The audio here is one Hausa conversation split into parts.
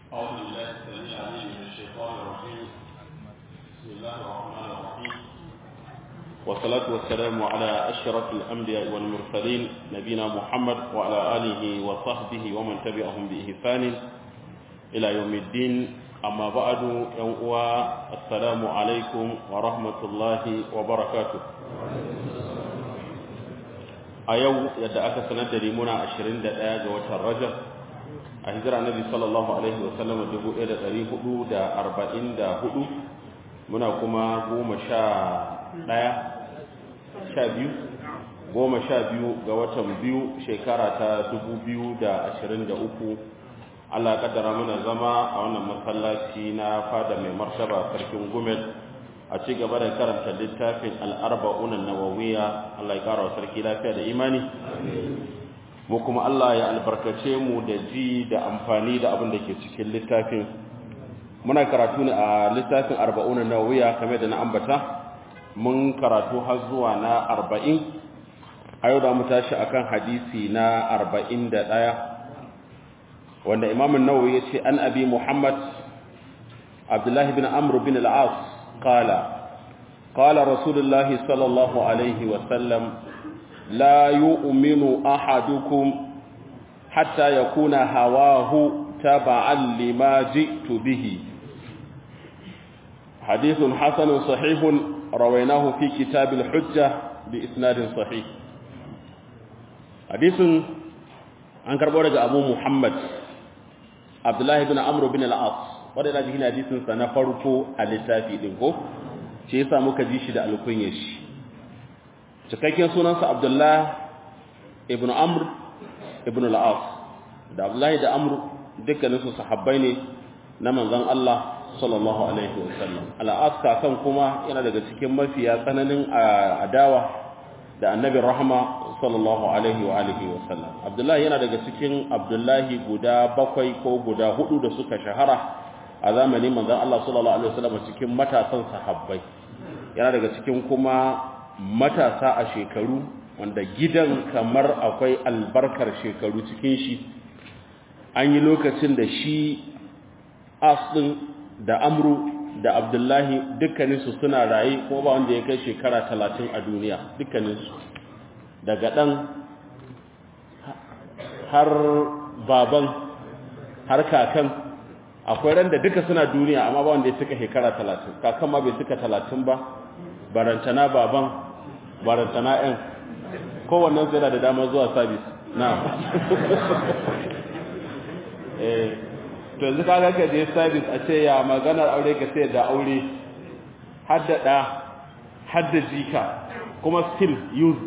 أعوذ بالله السميع العليم من الشيطان الرجيم بسم الله الرحمن الرحيم والصلاة والسلام على أشرف الأنبياء والمرسلين نبينا محمد وعلى آله وصحبه ومن تبعهم بإحسان إلى يوم الدين أما بعد يوم السلام عليكم ورحمة الله وبركاته a yau yadda aka sanar da limuna 21 ga watan rajab a hijira nabi sallallahu alaihi wasallam 1444 muna kuma goma sha ɗaya sha biyu goma sha biyu ga watan biyu shekara ta 2023 Allah ya kaddara mana zama a wannan masallaci na fada mai martaba sarkin gumel a ci gaba da karanta littafin al'arba'un nawawiya Allah ya kara wa sarki lafiya da imani mu kuma Allah ya albarkace mu da ji da amfani da abin da ke cikin littafin muna karatu ne a littafin arba'un nawawiya kamar da na ambata mun karatu har zuwa na arba'in a yau da mu tashi akan hadisi na arba'in da ɗaya wanda imamun nawawi ya ce an abi muhammad abdullahi bin amr bin al'as قال قال رسول الله صلى الله عليه وسلم لا يؤمن أحدكم حتى يكون هواه تبعا لما جئت به حديث حسن صحيح رويناه في كتاب الحجة بإسناد صحيح حديث عن كربورة أبو محمد عبد الله بن عمرو بن العاص wadda jikin hadisinsa na farko a littafi ɗin ko ce yasa muka ji shi da alkunyar shi cikakken sunansa abdullah ibn amr ibn al'as da abdullahi da amr dukkaninsu sahabbai ne na manzon Allah sallallahu alaihi wasallam al'as kakan kuma yana daga cikin mafiya tsananin adawa da annabi rahama sallallahu alaihi wa alihi wasallam abdullahi yana daga cikin abdullahi guda bakwai ko guda hudu da suka shahara a zamanin manzon Allah sallallahu alaihi wasallam cikin matasan sahabbai yana daga cikin kuma matasa a shekaru wanda gidan kamar akwai albarkar shekaru cikin shi an yi lokacin da shi asdin da amru da abdullahi dukkaninsu suna raye kuma ba wanda ya kai shekara talatin a duniya dukkaninsu daga ɗan har baban har kakan akwai ran da duka suna duniya amma ba wanda ya cika shekara talatin kakan ma bai cika talatin ba barantana baban barantana yan kowannen sai da damar zuwa sabis na eh to yanzu kaga ka je sabis a ce ya maganar aure ka sai da aure haddada hadda jika kuma still use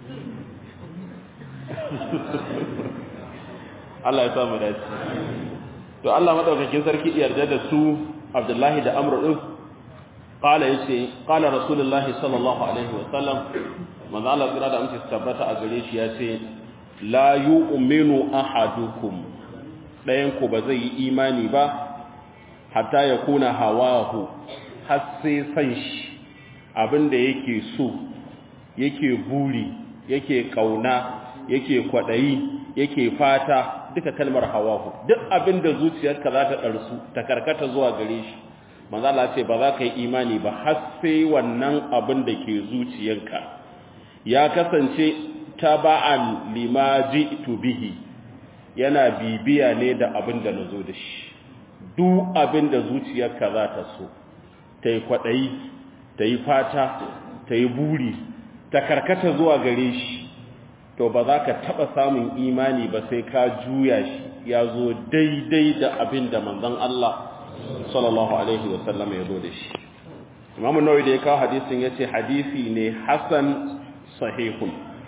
Allah ya samu dace to Allah madaukakin sarki yarda da su Abdullahi da Amr din qala yace qala rasulullahi sallallahu alaihi wa sallam manzo Allah kira da amince tabbata a gare shi yace la yu'minu ahadukum dayan ku ba zai yi imani ba hatta yakuna hawahu har sai san shi abinda yake so yake buri yake kauna yake kwadayi yake fata duka kalmar hawahu duk abinda zuciyarka za ta ɗarsu ta karkata zuwa gare shi manzo Allah ce ba za ka yi imani ba har sai wannan abin da ke zuciyarka ya kasance taba'an lima ji'tu bihi yana bibiya ne da abin da nazo da shi duk abin da zuciyarka za ta so ta yi kwaɗayi ta yi fata ta yi buri ta karkata zuwa gare shi to ba za ka taɓa samun imani ba sai ka juya shi ya zo daidai da abin da manzon Allah sallallahu alaihi wasallam ya zo da shi imamu nawawi da ya kawo hadisin ya ce hadisi ne hasan sahihun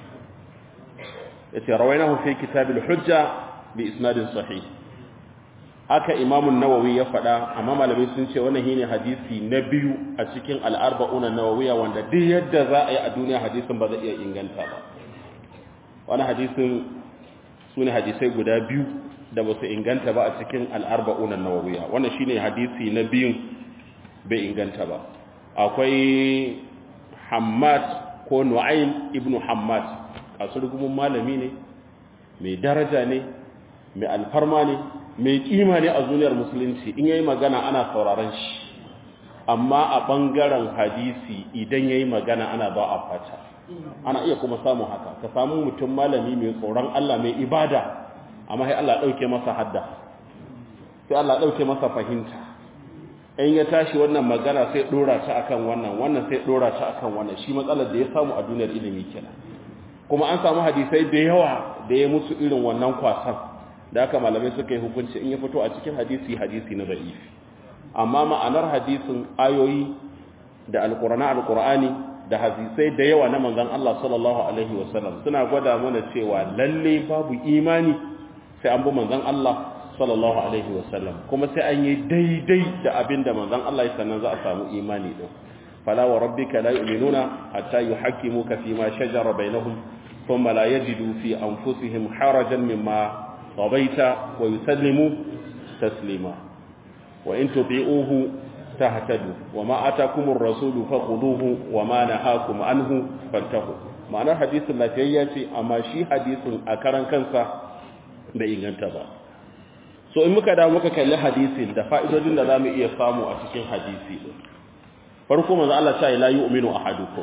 ya ce rawainahu fi kitabil hujja bi isnadin sahih haka imamu nawawi ya faɗa amma malamai sun ce wannan shine hadisi na biyu a cikin al'arba'una nawawiya wanda duk yadda za a yi a duniya hadisin ba zai iya inganta ba wani hadisin su ne hadisai guda biyu da ba su inganta ba a cikin al'arba'unan nawawiya wannan shi ne hadisi na biyun bai inganta ba akwai hamad ko nu'ayn ibn hamad kasu rugumin malami ne mai daraja ne mai alfarma ne mai kima ne a duniyar musulunci in yayi magana ana sauraron shi amma a bangaren hadisi idan yayi magana ana ba a fata ana iya kuma samun haka ka samu mutum malami mai tsoron Allah mai ibada amma sai Allah dauke masa hadda sai Allah dauke masa fahimta in ya tashi wannan magana sai dora ta akan wannan wannan sai dora ta akan wannan shi matsalar da ya samu a duniyar ilimi kenan kuma an samu hadisai da yawa da ya musu irin wannan kwasan da haka malamai suka yi hukunci in ya fito a cikin hadisi hadisi na da'ifi amma ma'anar hadisin ayoyi da alqur'ani alqur'ani da hadisai da yawa na manzon Allah sallallahu alaihi wasallam suna gwada mana cewa lalle babu imani sai an bi manzon Allah sallallahu alaihi wasallam kuma sai an yi daidai da abinda manzon Allah ya sannan za a samu imani din fala wa rabbika la yu'minuna hatta yuhakkimuka fi ma shajara bainahum thumma la yajidu fi anfusihim harajan mimma qadaita wa yusallimu taslima wa in tuti'uhu tahtadu wa ma atakumur rasulu fakhuduhu wa ma nahakum anhu fantahu ma'anar hadisin lafiyayya ce amma shi hadisin a karan kansa bai inganta ba so in muka da muka kalli hadisin da fa'idodin da zamu iya samu a cikin hadisi din farko manzo Allah ta la yu'minu ahadukum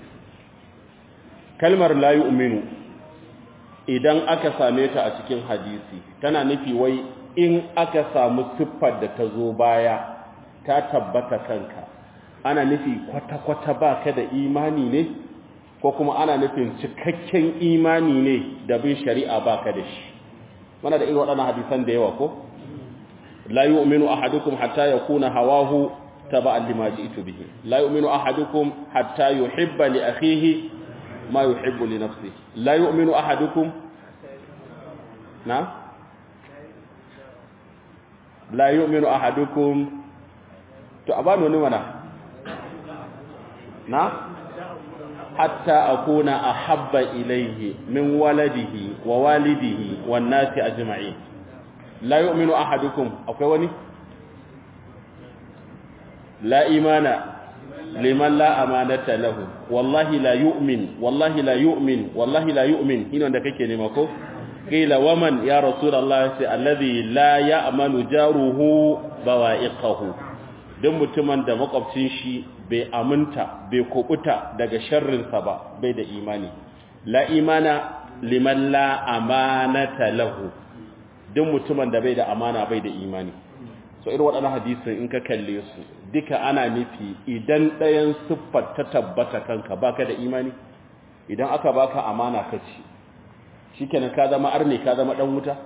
kalmar la yu'minu idan aka same ta a cikin hadisi tana nufi wai in aka samu siffar da ta zo baya ta tabbata kanka ana nufi kwata-kwata baka da imani ne ko kuma ana nufin cikakken imani ne da bin shari'a baka da shi mana da irin waɗannan hadisan da yawa ko la yu'minu ahadukum hatta yakuna hawahu taba'an lima ji'tu bihi la yu'minu ahadukum hatta yuhibba li akhihi ma yuhibbu li nafsihi la yu'minu ahadukum na la yu'minu ahadukum to abano ne mana na hatta akuna ahabba ilayhi min waladihi wa walidihi wan nasi ajma'in la yu'minu ahadukum akwai wani la imana liman la amanata lahu wallahi la yu'min wallahi la yu'min wallahi la yu'min hino da kake nema ko qila waman ya rasulullah sai alladhi la ya'manu jaruhu bawa'iqahu dan mutumin da makwabcin shi bai aminta bai kubuta daga sharrinsa ba bai da imani la imana liman la amanata lahu dan mutumin da bai da amana bai da imani so irin waɗannan hadisin in ka kalle su duka ana nufi idan ɗayan siffar ta tabbata kanka baka da imani idan aka baka amana ka ci shikenan ka zama arne ka zama dan wuta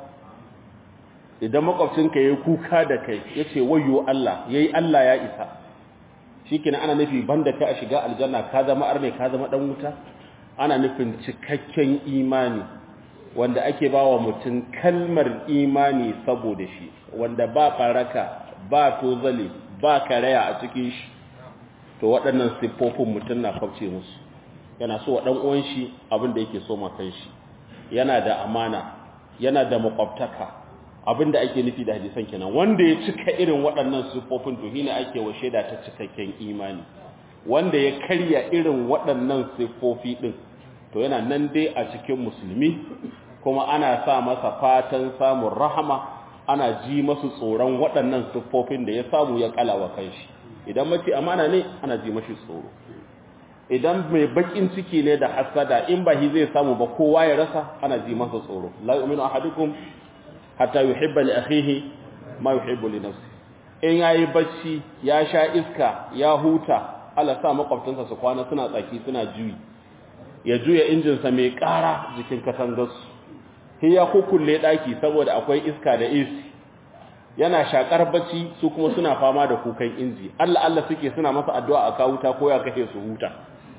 idan makwabcinka yayi kuka da kai yace wayyo Allah yayi Allah ya isa shikenan ana nufi banda ka a shiga aljanna ka zama arne ka zama dan wuta ana nufin cikakken imani wanda ake bawa mutum kalmar imani saboda shi wanda ba baraka ba tozali ba karaya a cikin shi to waɗannan siffofin mutum na kwabce musu yana so wa uwan shi abin da yake so makan shi yana da amana yana da makwabtaka abin da ake nufi da hadisan kenan wanda ya cika irin waɗannan siffofin to shine ake wa shaida ta cikakken imani wanda ya karya irin waɗannan siffofi din to yana nan dai a cikin musulmi kuma ana sa masa fatan samun rahama ana ji masu tsoron waɗannan siffofin da ya samu ya kalawa kanshi idan mace amana ne ana ji mashi tsoro idan mai bakin ciki ne da hasada in ba shi zai samu ba kowa ya rasa ana ji masa tsoro la yu'minu ahadukum hatta yuhibba li akhihi ma yuhibbu li nafsi in yayi bacci ya sha iska ya huta Allah sa makwabtansa su kwana suna tsaki suna juyi ya juya injin sa mai ƙara jikin katangarsu sai ya kukulle daki saboda akwai iska da AC yana shakar bacci su kuma suna fama da kukan inji Allah Allah suke suna masa addu'a a kawuta ko ya kashe su huta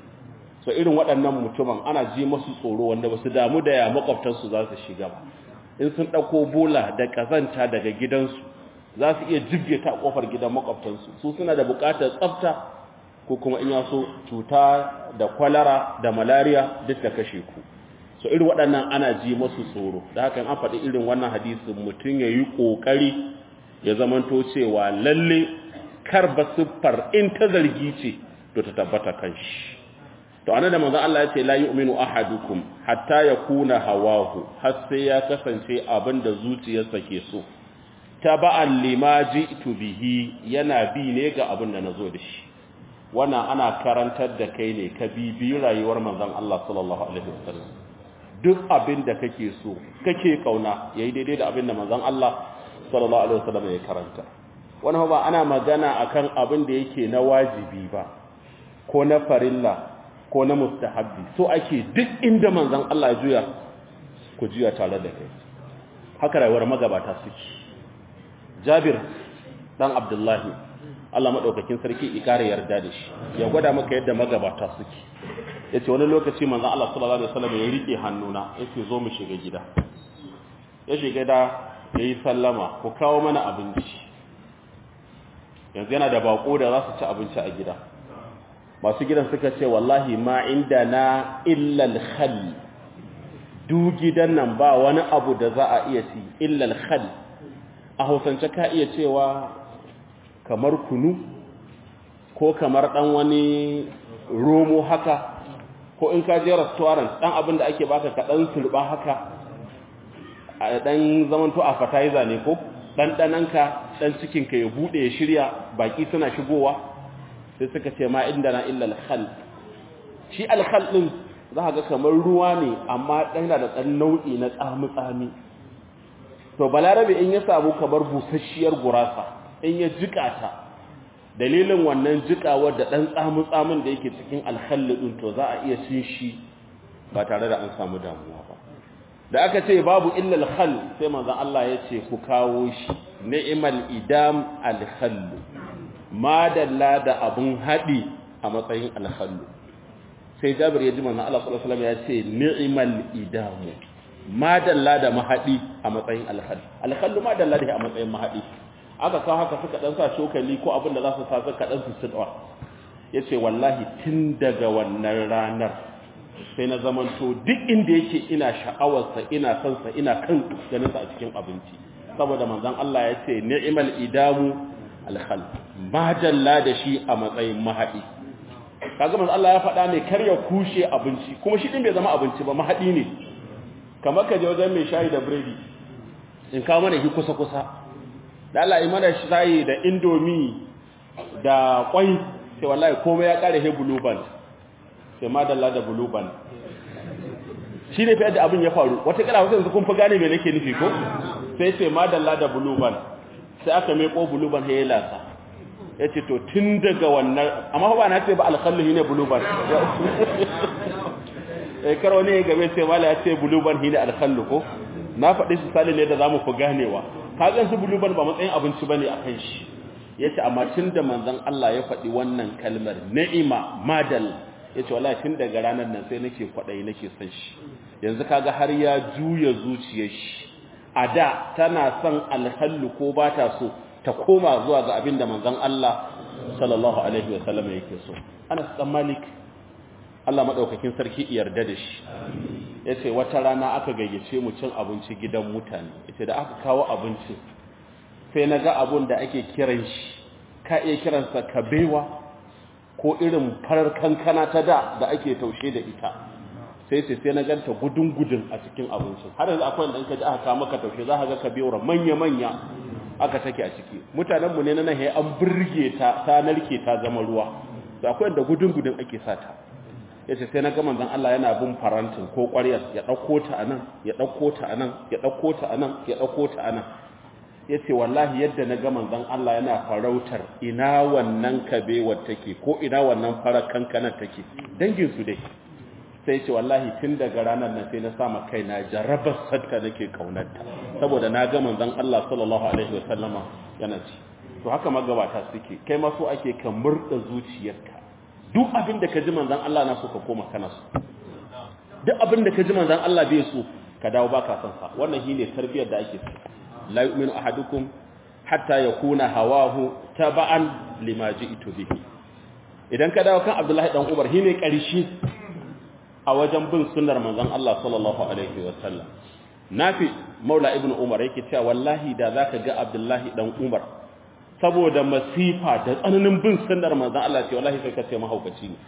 so irin waɗannan mutumin ana ji masu tsoro wanda ba su damu da ya makwabtansu za su shiga ba in sun ɗauko bola da ƙazanta daga gidansu za su iya jibge ta ƙofar gidan makwabtansu su suna da buƙatar tsafta ko kuma in yaso cuta da kwalara da malaria duk da kashe ku so irin waɗannan ana ji masu tsoro da hakan an faɗi irin wannan hadisin mutum ya yi ƙoƙari ya zamanto cewa lalle karba siffar in ta zargi ce to ta tabbata kan shi to anan da manzo Allah ya ce la yu'minu ahadukum hatta yakuna hawahu har sai ya kasance abinda zuciyarsa ke so taba'an lima ji'tu bihi yana bi ne ga abin da nazo da shi wannan ana karantar da kai ne ka bibi rayuwar manzon Allah sallallahu alaihi wasallam duk abin da kake so kake kauna yayi daidai da abin da manzon Allah sallallahu alaihi wasallam ya karanta wannan ba ana magana akan abin da yake na wajibi ba ko na farilla ko na mustahabbi so ake duk inda manzon Allah juya ku juya tare da kai haka rayuwar magabata suke Jabir dan Abdullahi Allah madaukakin sarki ikare yarda da shi ya gwada maka yadda magabata suke yace wani lokaci manzon Allah sallallahu alaihi wasallam ya rike hannuna yace zo mu shiga gida ya shiga da yayi sallama ku kawo mana abinci yanzu yana da bako da za su ci abinci a gida masu gidan suka ce wallahi ma inda na illal khal du gidan nan ba wani abu da za a iya ci illal khal a hausance ka iya cewa kamar kunu ko kamar dan wani romo haka ko in ka je restaurant dan abin da ake baka ka dan turba haka a dan zamanto appetizer ne ko dan dananka dan cikin ka ya bude ya shirya baki suna shigowa sai suka ce ma inda na illa al-khal shi al-khal din za ga kamar ruwa ne amma dan da dan nau'i na tsami tsami to balarabe in ya samu kamar busasshiyar gurasa in ya jika ta dalilin wannan jikawar da dan tsamu tsamin da yake cikin al-khal din to za a iya cin shi ba tare da an samu damuwa ba da aka ce babu illa al-khal sai manzon Allah ya ce ku kawo shi ni'mal idam al-khal madalla da abun haɗi a matsayin alhallu sai jabir ya ji manzon Allah sallallahu alaihi wasallam ya ce ni'mal idamu madalla da mahadi a matsayin alhallu alhallu madalla da a matsayin mahadi aka kawo haka suka dan sa shokali ko abin da za su sa suka dan su sidwa yace wallahi tun daga wannan ranar sai na zamanto duk inda yake ina sha'awarsa ina son sa ina kan ganin sa a cikin abinci saboda manzon Allah ya ce ni'mal idamu alhal majalla da shi a matsayin mahadi kaga manzo Allah ya faɗa ne kar ya kushe abinci kuma shi din bai zama abinci ba mahadi ne kamar ka je wajen mai shayi da biredi in kawo mana shi kusa kusa da Allah yi mana shayi da indomi da kwai sai wallahi komai ya kare he blue band sai madalla da blue band shi ne fa yadda abin ya faru wata kala wasu yanzu kun fa gane me nake nufi ko sai sai madalla da blue band sai aka meko buluban ya lasa ya ce to tun daga wannan amma ba na ce ba alkhallu ne buluban ya karo ne ya gabe sai mala ya ce buluban ne alkhallu ko na faɗi su sali ne da za mu fi ganewa kagan su buluban ba matsayin abinci ba ne a kan shi ya ce amma tun da manzan Allah ya faɗi wannan kalmar ni'ima madal ya ce wallahi tun daga ranar nan sai nake kwaɗayi nake son shi yanzu kaga har ya juya zuciyar shi a da tana son alhallu ko ba ta so ta koma zuwa ga abin da manzon Allah sallallahu alaihi wasallam yake so Anas dan Malik Allah madaukakin sarki yarda da shi yace wata rana aka gayyace mu cin abinci gidan mutane yace da aka kawo abinci sai naga abun da ake kiran shi ka iya kiransa kabewa ko irin farar kankana ta da da ake taushe da ita sai sai sai na ganta gudun gudun a cikin abincin har yanzu akwai wanda in ka ji aka kawo maka taushe za ka ga kabewar manya manya aka take a ciki mutanen mu ne na nahi an burge ta ta narke ta zama ruwa da akwai wanda gudun gudun ake sata yace sai na ga manzon Allah yana bin farantin ko ƙwaryar ya dauko ta anan ya dauko ta anan ya dauko ta anan ya dauko ta anan yace wallahi yadda na ga manzon Allah yana farautar ina wannan kabewar take ko ina wannan farar kankanar take dangin su dai sai ce wallahi tun daga ranar nan sai na sama kaina jarabar sadka nake kaunarta saboda na ga manzon Allah sallallahu alaihi wasallama yana ci to haka magabata suke kai ma so ake ka murda zuciyarka duk abin da ka ji manzon Allah na so ka koma kana so duk abin da ka ji manzon Allah bai so ka dawo baka son sa wannan shine tarbiyar da ake so la yu'minu ahadukum hatta yakuna hawahu taba'an lima ji'tu bihi idan ka dawo kan Abdullahi dan Umar shine ƙarshe a wajen bin sunnar manzon Allah sallallahu alaihi wa sallam nafi maula ibnu umar yake cewa wallahi da zaka ga Abdullahi dan Umar saboda masifa da tsananin bin sunnar manzon Allah ce wallahi sai ka ce mahaukaci ne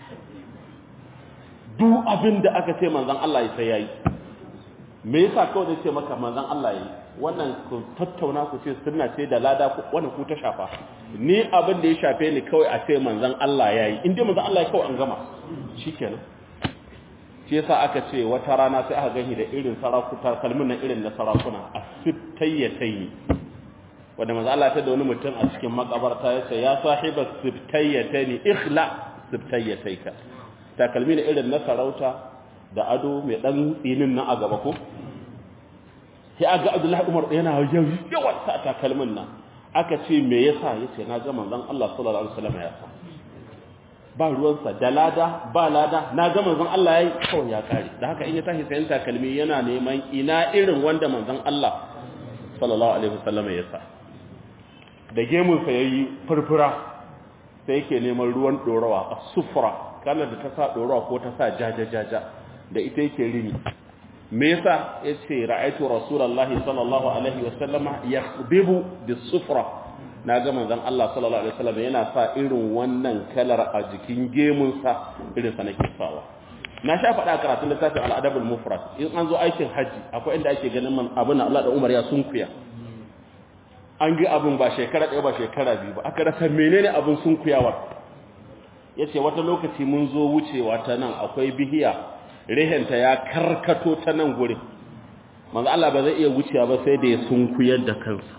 duk abin da aka ce manzon Allah ya sai yayi me yasa kawai da ce maka manzon Allah yayi wannan ku tattauna ku ce sunna ce da lada wannan ku ta shafa ni abin da ya shafe ni kawai a ce manzon Allah yayi in dai manzon Allah ya kawai an gama shikenan shi yasa aka ce wata rana sai aka gani da irin sarakuta kalmin nan irin na sarakuna a sibtayyataini wanda manzo Allah ta da wani mutum a cikin makabarta ya ce ya sahiba sibtayyataini ikhla sibtayyataika takalmi ne irin na sarauta da ado mai dan tsinin nan a gaba ko sai aga Abdullahi Umar yana yawan sa takalmin nan aka ce me yasa yace na ga manzon Allah sallallahu alaihi wasallam ya sa ba ruwansa da lada ba lada na ga manzon Allah yayi kawai ya kare da haka in ya tashi sayan takalmi yana neman ina irin wanda manzon Allah sallallahu alaihi wasallam ya sa da gemun sa yayi furfura sai yake neman ruwan dorawa as-sufra kana da ta sa dorawa ko ta sa jaja jaja da ita yake rini me yasa yace ra'aytu rasulullahi sallallahu alaihi wasallama yakhbibu bis-sufra na ga manzon Allah sallallahu alaihi wasallam yana sa irin wannan kalar a jikin gemunsa irin sa nake sawa na sha faɗa karatun littafin al-adabul mufrad in an zo aikin haji akwai inda ake ganin man abin Allah da Umar ya sunkuya an ga abin ba shekara ɗaya ba shekara biyu ba aka rasa menene abin sunkuyawa yace wata lokaci mun zo wucewa ta nan akwai bihiya rehenta ya karkato ta nan gurin manzo Allah ba zai iya wucewa ba sai da ya sunkuyar da kansa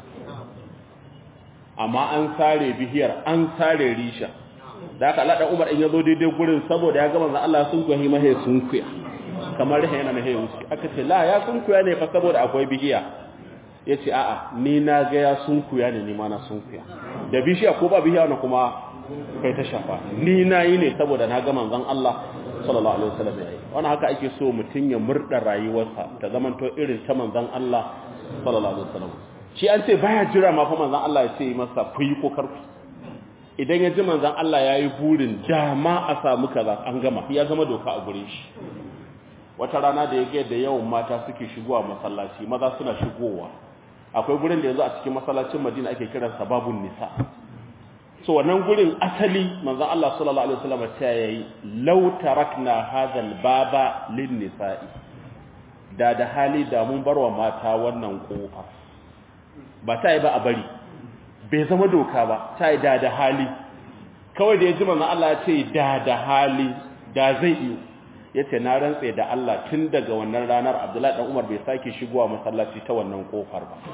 amma an sare bihiyar an sare risha da aka Allah Umar in yazo daidai gurin saboda ya ga manzo Allah sun kuya mahe sun kuya kamar rahe yana mahe wuce aka ce la ya sun kuya ne fa saboda akwai bihiya yace a'a ni na ga ya sun kuya ne ni ma na sun kuya da bishiya ko ba bihiya na kuma kai ta shafa ni na yi ne saboda na ga manzon Allah sallallahu alaihi wasallam yayi wannan haka ake so mutun ya murda rayuwarsa ta zamanto irin ta manzon Allah sallallahu alaihi wasallam shi an ce baya jira ma fa manzon Allah ya ce masa ku yi ko karku idan ya ji manzon Allah ya yi burin dama a samu kaza an gama ya zama doka a gure shi wata rana da ya ga da yawan mata suke shigowa masallaci maza suna shigowa akwai gurin da yanzu a cikin masallacin Madina ake kiran sababun nisa so wannan gurin asali manzon Allah sallallahu alaihi wasallam ta yayi law tarakna hadha baba lin nisa'i da da hali da mun barwa mata wannan kofa ba ta yi ba a bari bai zama doka ba ta yi da da hali kawai da ya ji manzan Allah ya ce da da hali da zai iyo ya ce na rantse da Allah tun daga wannan ranar abdullahi ɗan umar bai sake shigowa masallaci ta wannan ƙofar ba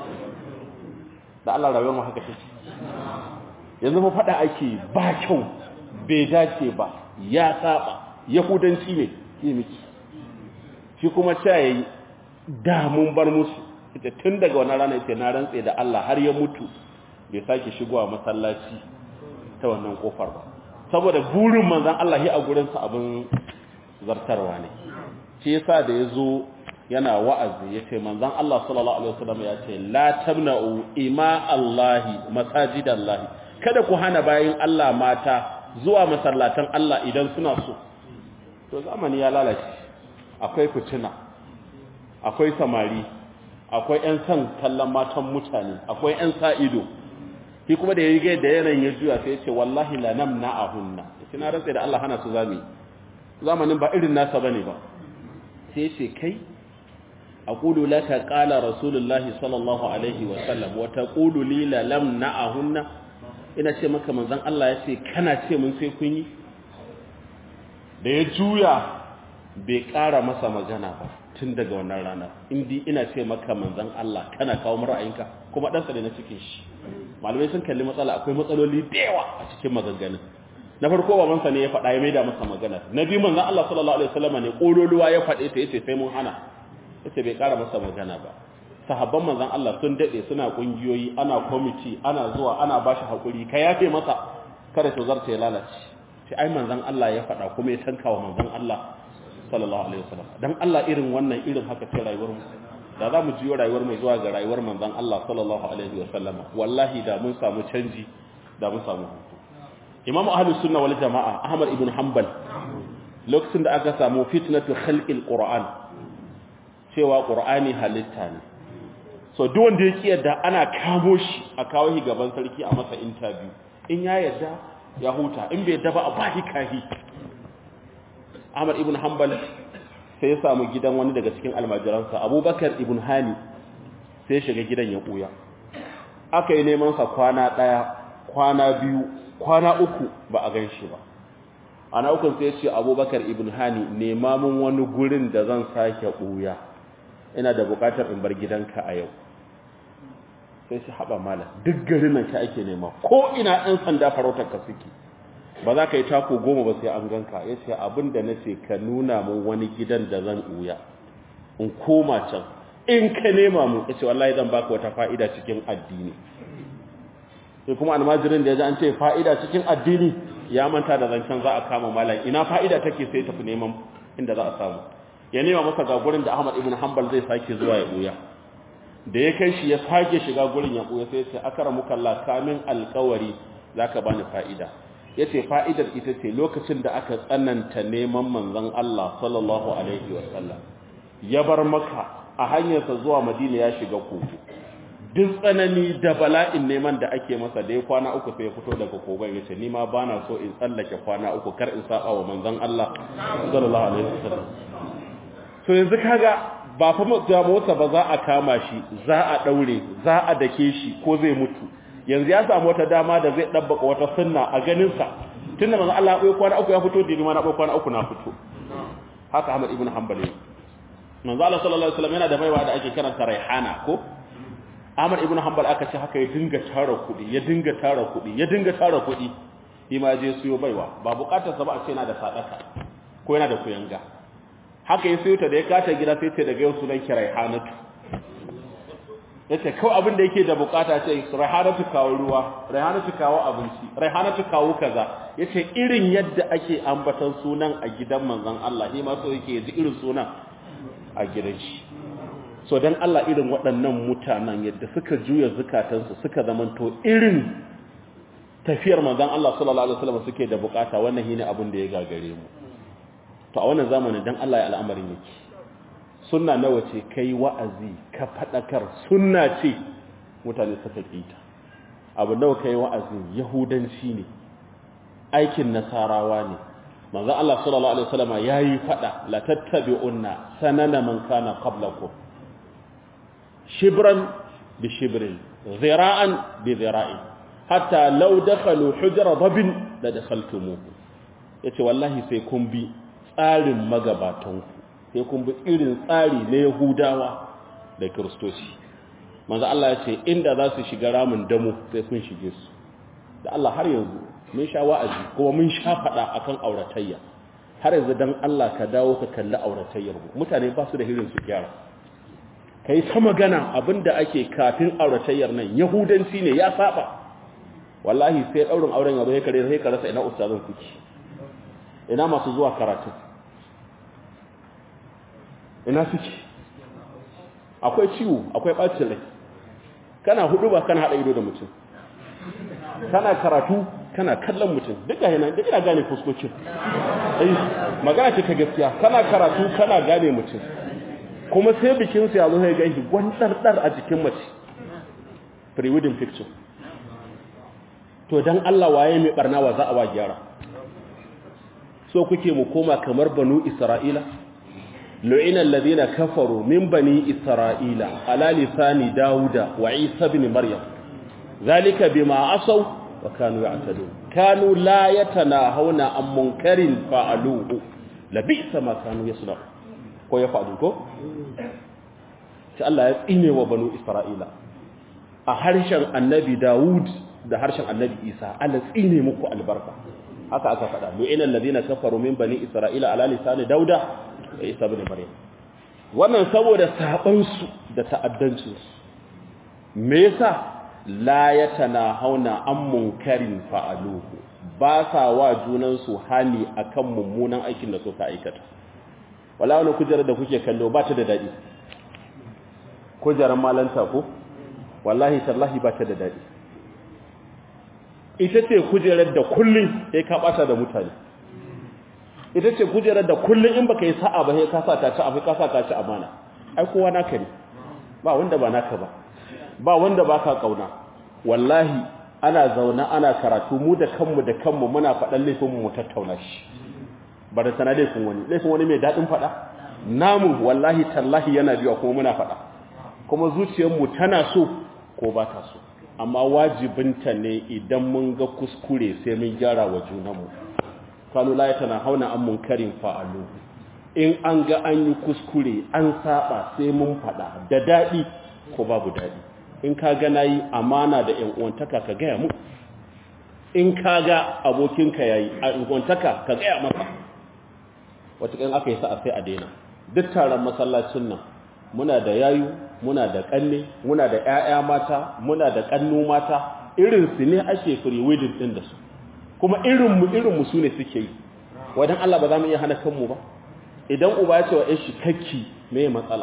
da Allah rayuwar mu haka take yanzu fa faɗa ake ba kyau bai dace ba ya saba yahudanci ne yi miki shi kuma ta yi da mun bar musu ita tun daga wannan rana yace na rantse da Allah har ya mutu bai sake shigowa masallaci ta wannan kofar ba saboda burin manzon Allah ya a gurin sa abin zartarwa ne shi yasa da yazo yana wa'azi yace manzon Allah sallallahu alaihi wasallam ya ce la tamna'u ima Allah masajidallahi kada ku hana bayin Allah mata zuwa masallatan Allah idan suna so to zamani ya lalace akwai fitina akwai samari akwai 'yan san kallon matan mutane akwai 'yan sa ido shi kuma da ya yi da yanayin ya juya sai ya ce wallahi la nam na ahunna ya na rantsa da Allah hana su zami zamanin ba irin nasa bane ba sai ya ce kai aqulu laka qala rasulullahi sallallahu alaihi wa sallam wa taqulu li la lam na ahunna ina ce maka manzon Allah ya ce kana ce mun sai kun yi da ya juya bai ƙara masa magana ba tun daga wannan rana indi ina ce maka manzan Allah kana kawo mu ra'ayinka kuma dan ne na cikin shi malamai sun kalli matsala akwai matsaloli da yawa a cikin maganganun na farko babansa ne ya faɗa ya maida masa magana na biyu manzan Allah sallallahu alaihi wasallam ne kololuwa ya faɗe ta yace sai mun hana yace bai ƙara masa magana ba sahabban manzan Allah sun dade suna kungiyoyi ana committee ana zuwa ana bashi hakuri ka yafe masa kada to zarta ya lalace sai ai manzan Allah ya faɗa kuma ya tanka wa manzan Allah sallallahu alaihi wasallam dan Allah irin wannan irin haka ce rayuwar mu da za mu jiyo rayuwar mu zuwa ga rayuwar manzon Allah sallallahu alaihi wasallam wallahi da mun samu canji da mun samu hutu Imam Ahlus Sunna wal Jamaa Ahmad ibn Hanbal lokacin da aka samu fitnatu khalqil Qur'an cewa Qur'ani halitta ne so duk wanda ya kiyarda ana kamo shi a kawo shi gaban sarki a masa interview in ya yarda ya huta in bai yarda ba a bahi kahi Ahmad ibn Hanbal sai ya samu gidan wani daga cikin almajiransa Abubakar ibn Hani sai shiga gidan ya ɓuya aka yi neman sa kwana ɗaya kwana biyu kwana uku ba a gan shi ba ana ukun sai ce abubakar ibn hani nema mun wani gurin da zan sake ɓuya ina da buƙatar in bar gidanka a yau sai shi haɓa mala duk garin nan ka ake nema ko ina ɗan sanda farautar ka suke ba za ka yi tako goma ba sai an ganka ya ce abin da na ce ka nuna mun wani gidan da zan ɓuya in koma can in ka nema mu ya ce wallahi zan baka wata fa'ida cikin addini sai kuma almajirin da ya ji an ce fa'ida cikin addini ya manta da zancen za a kama malam ina fa'ida take sai tafi neman inda za a samu ya nema masa ga gurin da Ahmad ibn Hanbal zai sake zuwa ya buya da ya kai shi ya sake shiga gurin ya buya sai ya ce akramuka Allah kamin alƙawari zaka bani fa'ida yace fa'idar ita ce lokacin da aka tsananta neman manzon Allah sallallahu alaihi wasallam ya bar maka a hanyarsa zuwa Madina ya shiga kogo duk tsanani da bala'in neman da ake masa da ya kwana uku sai ya fito daga kogon ya ce ni ma ba na so in tsallake kwana uku kar in saba wa manzon Allah sallallahu alaihi wasallam to yanzu kaga ba fa mota ba za a kama shi za a daure za a dake shi ko zai mutu yanzu ya samu wata dama da zai dabbaka wata sunna a ganin sa tunda manzon Allah ya kwana uku ya fito da ni ma na kwana uku na fito haka Ahmad ibn Hanbali manzo Allah sallallahu alaihi wasallam yana da baiwa da ake karanta raihana ko Ahmad ibn Hanbal aka ce haka ya dinga tara kuɗi ya dinga tara kuɗi ya dinga tara kuɗi shi ma je siyo baiwa ba bukatar sa ba a ce yana da sadaka ko yana da kuyanga haka ya siyo ta da ya kata gida sai ce daga yau sunan ki Raihanatu yace kawai abin da yake da bukata ce Raihanatu kawo ruwa Raihanatu kawo abinci Raihanatu kawo kaza yace irin yadda ake ambatan sunan a gidan manzon Allah shi ma so yake ji irin sunan a gidan shi so dan Allah irin waɗannan mutanen yadda suka juya zukatansu suka zamanto irin tafiyar manzon Allah sallallahu alaihi wasallam suke da bukata wannan shine abin da ya gagare mu to a wannan zamanin dan Allah ya al'amarin yake sunna nawa ce kai wa'azi ka fadakar sunna ce mutane suka kita abu nawa kai wa'azi yahudanci ne aikin nasarawa ne manzon Allah sallallahu alaihi wasallam yayi fada la tattabi'unna sanana man kana qablakum shibran bi shibrin zira'an bi zira'in hatta law dakhalu hujra dabin la dakhaltumuhu yace wallahi sai kun bi tsarin magabatanku sai kun bi irin tsari na yahudawa da kristoci manzo Allah yace inda za su shiga ramin damu sai kun shige su da Allah har yanzu mun sha wa'azi kuma mun sha fada akan auratayya har yanzu dan Allah ka dawo ka kalli auratayyar mu mutane ba su da hirin su gyara kai ta magana abinda ake kafin auratayyar nan yahudanci ne ya saba wallahi sai daurin auren yazo sai kare sai ka rasa ina ustazan kuki ina masu zuwa karatu ina suke akwai ciwo akwai bacin rai kana hudu ba kana hada ido da mutum kana karatu kana kallon mutum duka yana duk ina gane fuskokin eh magana ce ta gaskiya kana karatu kana gane mutum kuma sai bikin sa yazo sai ganshi gwandardar a jikin mace pre-wedding picture to dan Allah waye mai barna wa za a wa gyara so kuke mu koma kamar banu isra'ila lu'ina alladhina kafaru min bani isra'ila ala lisani dauda wa isa ibn maryam zalika bima asaw wa kanu ya'tadun kanu la yatanahawna an munkarin fa'aluhu labisa ma kanu yasna ko ya fa'alu ko sai Allah ya tsine wa banu isra'ila a harshen annabi daud da harshen annabi isa Allah tsine muku albarka haka aka faɗa lu'ina alladhina kafaru min bani isra'ila ala lisani dauda wa isa ibn maryam wannan saboda saban su da ta'addancin su me yasa la yatanahawna an munkarin fa'aluhu ba sa wa junan su hani akan mummunan aikin da suka aikata wala wani kujerar da kuke kallo ba ta da dadi kujerar malanta ko wallahi tallahi ba ta da dadi ita ce kujerar da kullum sai ka bata da mutane ita ce kujerar da kullum in baka yi sa'a ba sai ka sa ta ci abu ka sa ta ci amana ai kowa naka ne ba wanda ba naka ba ba wanda baka kauna wallahi ana zauna ana karatu mu da kanmu da kanmu muna faɗan laifin mu tattauna shi ba da sana laifin wani laifin wani mai daɗin faɗa namu wallahi tallahi yana biya kuma muna faɗa kuma zuciyarmu tana so ko ba ta so amma wajibinta ne idan mun ga kuskure sai mun gyara wa junanmu kanu la tana hauna an munkarin fa'alu in an ga an yi kuskure an saba sai mun fada da dadi ko babu dadi in ka ga nayi amana da ƴan uwantaka ka gaya mu in ka ga abokinka yayi a uwantaka ka gaya masa wata kan aka yi sa'a sai a daina duk taron masallacin nan muna da yayu muna da kanne muna da ƴaƴa mata muna da kannu mata irin su ne ake free wedding din da su kuma irin mu irin mu sune suke yi wadan Allah ba za mu iya hana kanmu ba idan uba ya ce wa shi kakki me matsala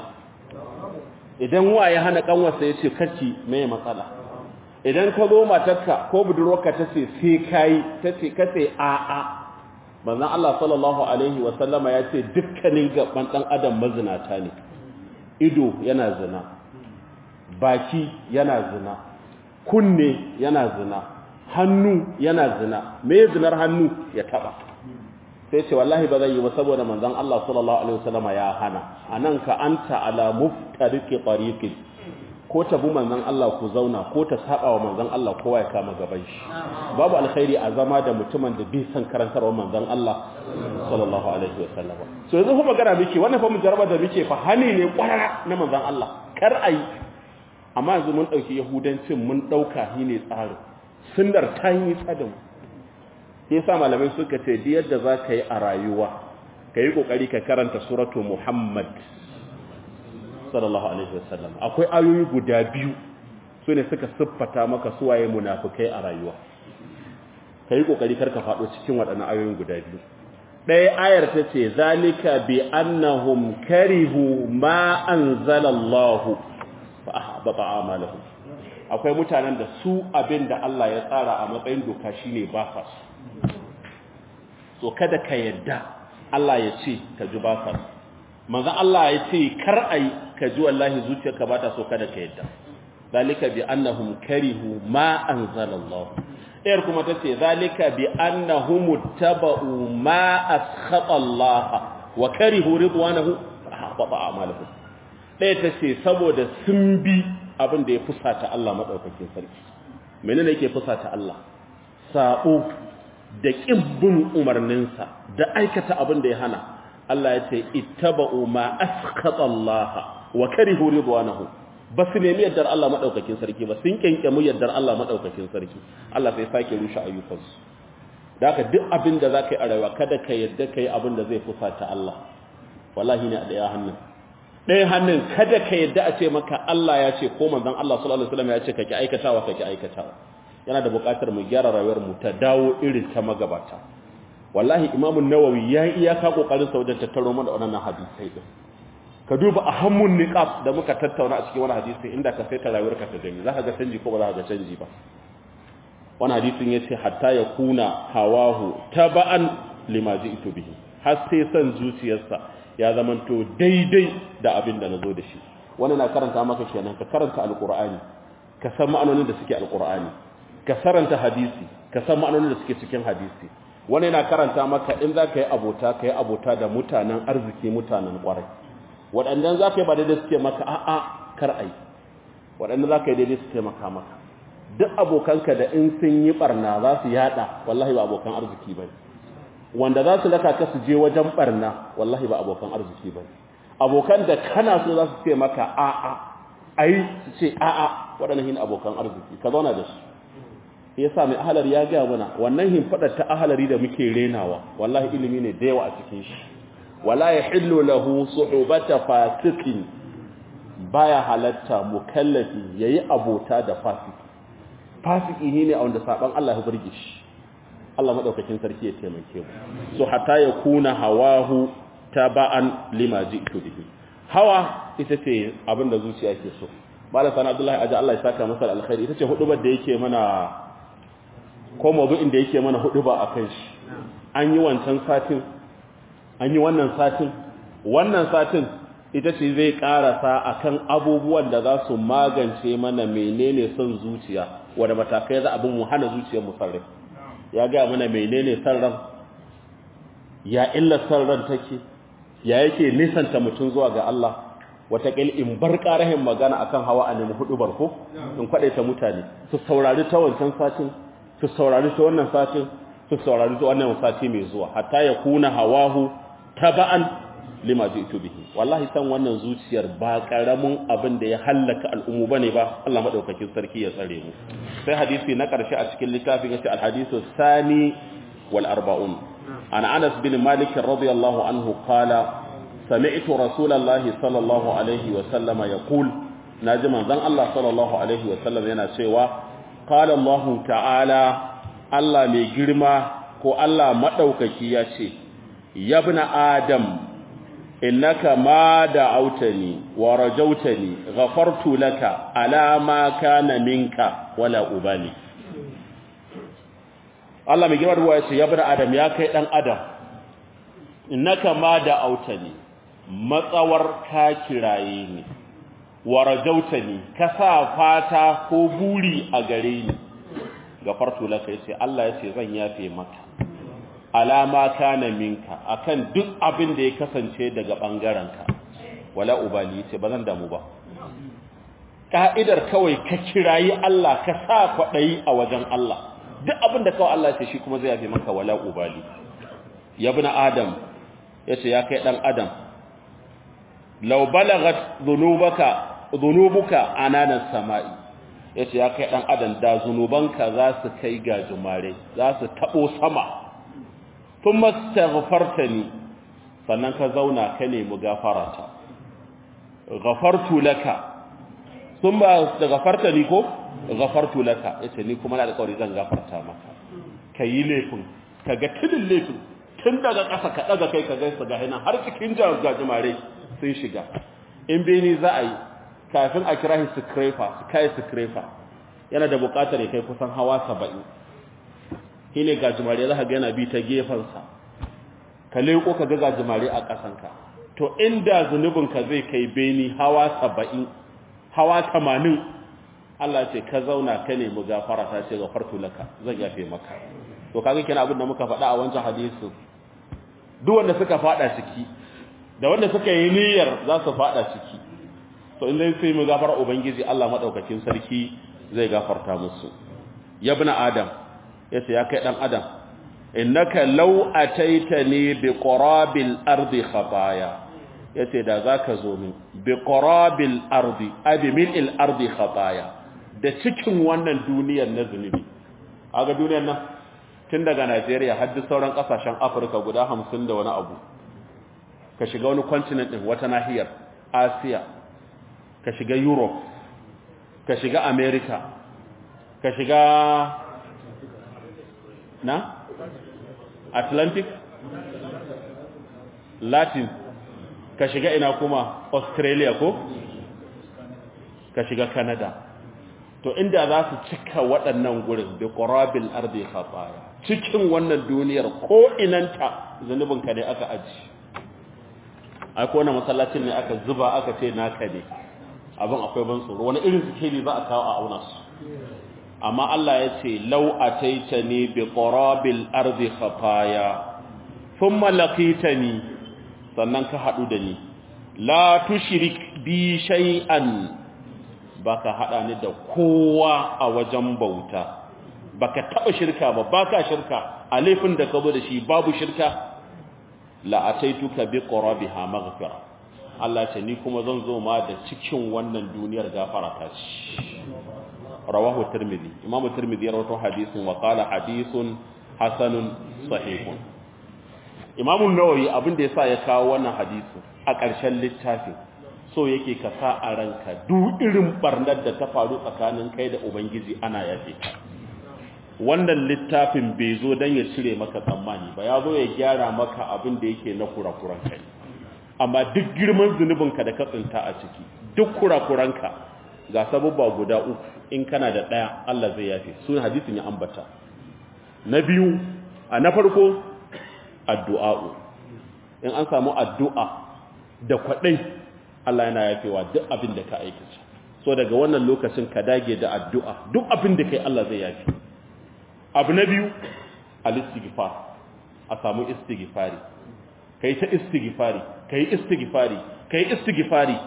idan wa ya hana kanwarsa ya ce kakki me matsala idan ka zo matarka ko budurwarka ta ce sai kai ta ce ka ce a a manzon Allah sallallahu alaihi wa sallama ya ce dukkanin gaban dan adam mazinata ne ido yana zina baki yana zina kunne yana zina hannu yana zina me zinar hannu ya taba sai ce wallahi ba zai yi ba saboda manzon Allah sallallahu alaihi wasallama ya hana anan ka anta ala muftariqi tariqin ko ta bu manzon Allah ku zauna ko ta saba wa manzon Allah kowa ya kama gaban shi babu alkhairi a zama da mutumin da bai san karantarwa manzon Allah sallallahu alaihi wasallama so yanzu kuma magana muke wannan fa mujarraba da muke fa hani ne kwarara na manzon Allah kar ayi amma yanzu mun dauki yahudancin mun dauka shi ne tsarin sunnar ta yi tsadin sai sa malamai suka ce duk yadda za ka yi a rayuwa ka yi kokari ka karanta suratu muhammad sallallahu alaihi wasallam akwai ayoyi guda biyu su ne suka siffata maka suwaye munafukai a rayuwa ka yi kokari kar ka faɗo cikin waɗannan ayoyin guda biyu ɗaya ayar ta ce zalika bi annahum karihu ma anzalallahu fa ahbata a'malahum akwai mutanen da su abin da Allah ya tsara a matsayin doka shine ba sa su so kada ka yadda Allah ya ce ka ji ba sa su manzo Allah ya ce kar ai ka ji wallahi zuciyarka ba ta so kada ka yadda zalika bi annahum karihu ma anzalallahu ɗayar kuma ta ce zalika bi annahum taba'u ma askhata Allah wa karihu ridwanahu ahbata a'malahum ɗaya ta ce saboda sun bi abin da ya fusata Allah madaukakin sarki menene yake fusata Allah sabo da kibbin umarninsa da aikata abin da ya hana Allah ya ce ittaba'u ma askhata Allah wa karihu ridwanahu ba su nemi yardar Allah maɗaukakin sarki ba sun kyankyami yardar Allah maɗaukakin sarki Allah sai sake rushe ayyukansu da haka duk abin da za ka yi a rayuwa kada ka yadda ka yi abin da zai fusata Allah wallahi ne a ɗaya hannun ɗaya hannun kada ka yadda a ce maka Allah ya ce ko manzon Allah sallallahu alaihi wasallam ya ce ka ki aikatawa ka ki aikatawa yana da buƙatar mu gyara rayuwar mu ta dawo irin ta magabata wallahi imamu nawawi ya yi iyaka kokarin sa wajen tattaro mana wannan hadisai din ka duba a hammun niqab da muka tattauna a cikin wani hadisi inda ka sai ta rayuwarka ta gani zaka ga canji ko ba za ka ga canji ba wani hadisin yace hatta ya kuna hawahu taba'an lima ji'tu bihi har sai san zuciyarsa ya zamanto daidai da abin da nazo da shi wani na karanta maka kenan ka karanta alqur'ani ka san ma'anonin da suke alqur'ani ka saranta hadisi ka san ma'anonin da suke cikin hadisi wani na karanta maka in za ka yi abota ka yi abota da mutanen arziki mutanen kwarai waɗannan za ka yi ba daidai suke maka a'a kar ai waɗannan za ka yi daidai su taimaka maka duk abokanka da in sun yi barna za su yada wallahi ba abokan arziki ba wanda za su laka ka su je wajen barna wallahi ba abokan arziki ba abokan da kana so za su ce maka a'a ai su ce a'a waɗannan hin abokan arziki ka zauna da su ya sa mai ahalari ya gaya mana wannan himfadar ta ahalari da muke renawa wallahi ilimi ne da yawa a cikin shi wala ya hillu lahu suhbata fasikin baya halatta mukallafi yayi abota da fasiki fasiki ne a wanda saban Allah ya burge shi Allah madaukakin sarki ya taimake mu so hatta ya kuna hawahu taba'an lima ji'tu bihi hawa ita ce abinda zuciya ke so malam sana abdullahi aja Allah ya saka masa alkhairi ita ce hudubar da yake mana ko mawdu'in da yake mana huduba akan shi an yi wancan satin an yi wannan satin wannan satin ita ce zai karasa akan abubuwan da za su magance mana menene son zuciya wanda matakai za abin mu hana zuciyar mu sarrai ya ga mana menene san ran ya illa san ran take ya yake nisanta mutum zuwa ga Allah watakil in bar ƙarahin magana akan hawa a nemi hudu barko in kwaɗaita mutane su saurari ta wancan satin su saurari ta wannan satin su saurari ta wannan sati mai zuwa hatta ya kuna hawahu taba'an lima ji'tu bihi wallahi san wannan zuciyar ba karamin abin da ya hallaka al'ummu bane ba Allah madaukakin sarki ya tsare mu sai hadisi na karshe a cikin littafin yace al-hadisu sani wal arba'un an Anas bin Malik radiyallahu anhu qala sami'tu rasulallahi sallallahu alaihi wa sallama yaqul naji manzon Allah sallallahu alaihi wa sallam yana cewa qala Allah ta'ala Allah mai girma ko Allah madaukaki ya ce yabna adam innaka ma da'awtani wa rajawtani ghafartu laka ala ma kana minka wala ubali Allah mai girma ruwa ya ce yabna adam ya kai dan adam innaka ma da'awtani matsawar ka kiraye ni wa rajawtani ka sa fata ko buri a gare ni gafartu laka yace Allah yace zan yafe maka alama kana minka akan duk abin da ya kasance daga bangaranka wala ubali yace bazan damu ba ka'idar kawai ka kirayi Allah ka sa kwadayi a wajen Allah duk abin da kawai Allah yace shi kuma zai yafe maka wala ubali ya ibn adam yace ya kai dan adam law balagat dhunubaka dhunubuka ananas sama'i yace ya kai dan adam da zunubanka za su kai ga jumare za su tabo sama thumma astaghfartani sannan ka zauna ka nemi gafarata ghafartu laka thumma astaghfartani ko ghafartu laka yace ni kuma na da kauri zan gafarta maka kayi laifin kaga tudin laifin tun daga ƙasa ka daga kai ka gaisa ga hina har cikin jumare sun shiga in beni za a yi kafin a kira shi scraper sky scraper yana da bukatar ya kai kusan hawa saba'in shi ne gajimare za ka ga yana bi ta gefensa ka leko ka ga gajimare a ƙasanka to inda zunubinka zai kai beni hawa saba'in hawa tamanin Allah ce ka zauna ka nemi gafara ta ce gafartu laka zan yafe maka to kaga kina abin da muka faɗa a wancan hadisi duk wanda suka faɗa ciki da wanda suka yi niyyar za su faɗa ciki to in dai sai mu gafara ubangiji Allah madaukakin sarki zai gafarta musu ya ibn adam yace ya kai dan adam innaka law ataitani bi qurabil ardi khataya yace da zaka zo min bi qurabil ardi abi mil'il ardi khataya da cikin wannan duniyar na zunubi aga duniyar nan tun daga Najeriya har duk sauran kasashen Afirka guda 50 da wani abu ka shiga wani continent din wata nahiyar Asiya ka shiga Europe ka shiga America ka shiga na Atlantic Latin ka shiga ina kuma Australia ko ka shiga Canada to inda za su cika waɗannan gurin bi qurabil ardi khataya cikin wannan duniyar ko inanta zanubinka ne aka aji ai ko na masallacin ne aka zuba aka ce naka ne abin akwai ban tsoro wani irin sikeli za a kawo a auna su amma Allah ya ce law ataitani bi qurabil ardi khataya thumma laqitani sannan ka hadu da ni la tushrik bi shay'an baka hada ni da kowa a wajen bauta baka taba shirka ba baka shirka a laifin da ka zo da shi babu shirka la ataituka bi qurabiha maghfira Allah ce ni kuma zan zo ma da cikin wannan duniyar gafara ta ci rawahu tirmidhi imam tirmidhi ya rawaito hadisin wa qala hadithun hasanun sahihun imam an-nawawi abin da yasa ya kawo wannan hadisi a ƙarshen littafin so yake ka sa a ranka duk irin barnar da ta faru tsakanin kai da ubangiji ana yafe ta wannan littafin bai zo don ya cire maka tsammani ba ya zo ya gyara maka abin da yake na kurakuran kai amma duk girman zunubinka da ka tsinta a ciki duk kurakuranka ga sababba guda uku in kana da ɗaya Allah zai yafe sun hadisin ya ambata na biyu a na farko addu'a'u in an samu addu'a da kwaɗai Allah yana yafewa duk abin da ka aikata so daga wannan lokacin ka dage da addu'a duk abin da kai Allah zai yafe abu na biyu al-istighfar a samu istighfari kai ta istighfari kai istighfari kai istighfari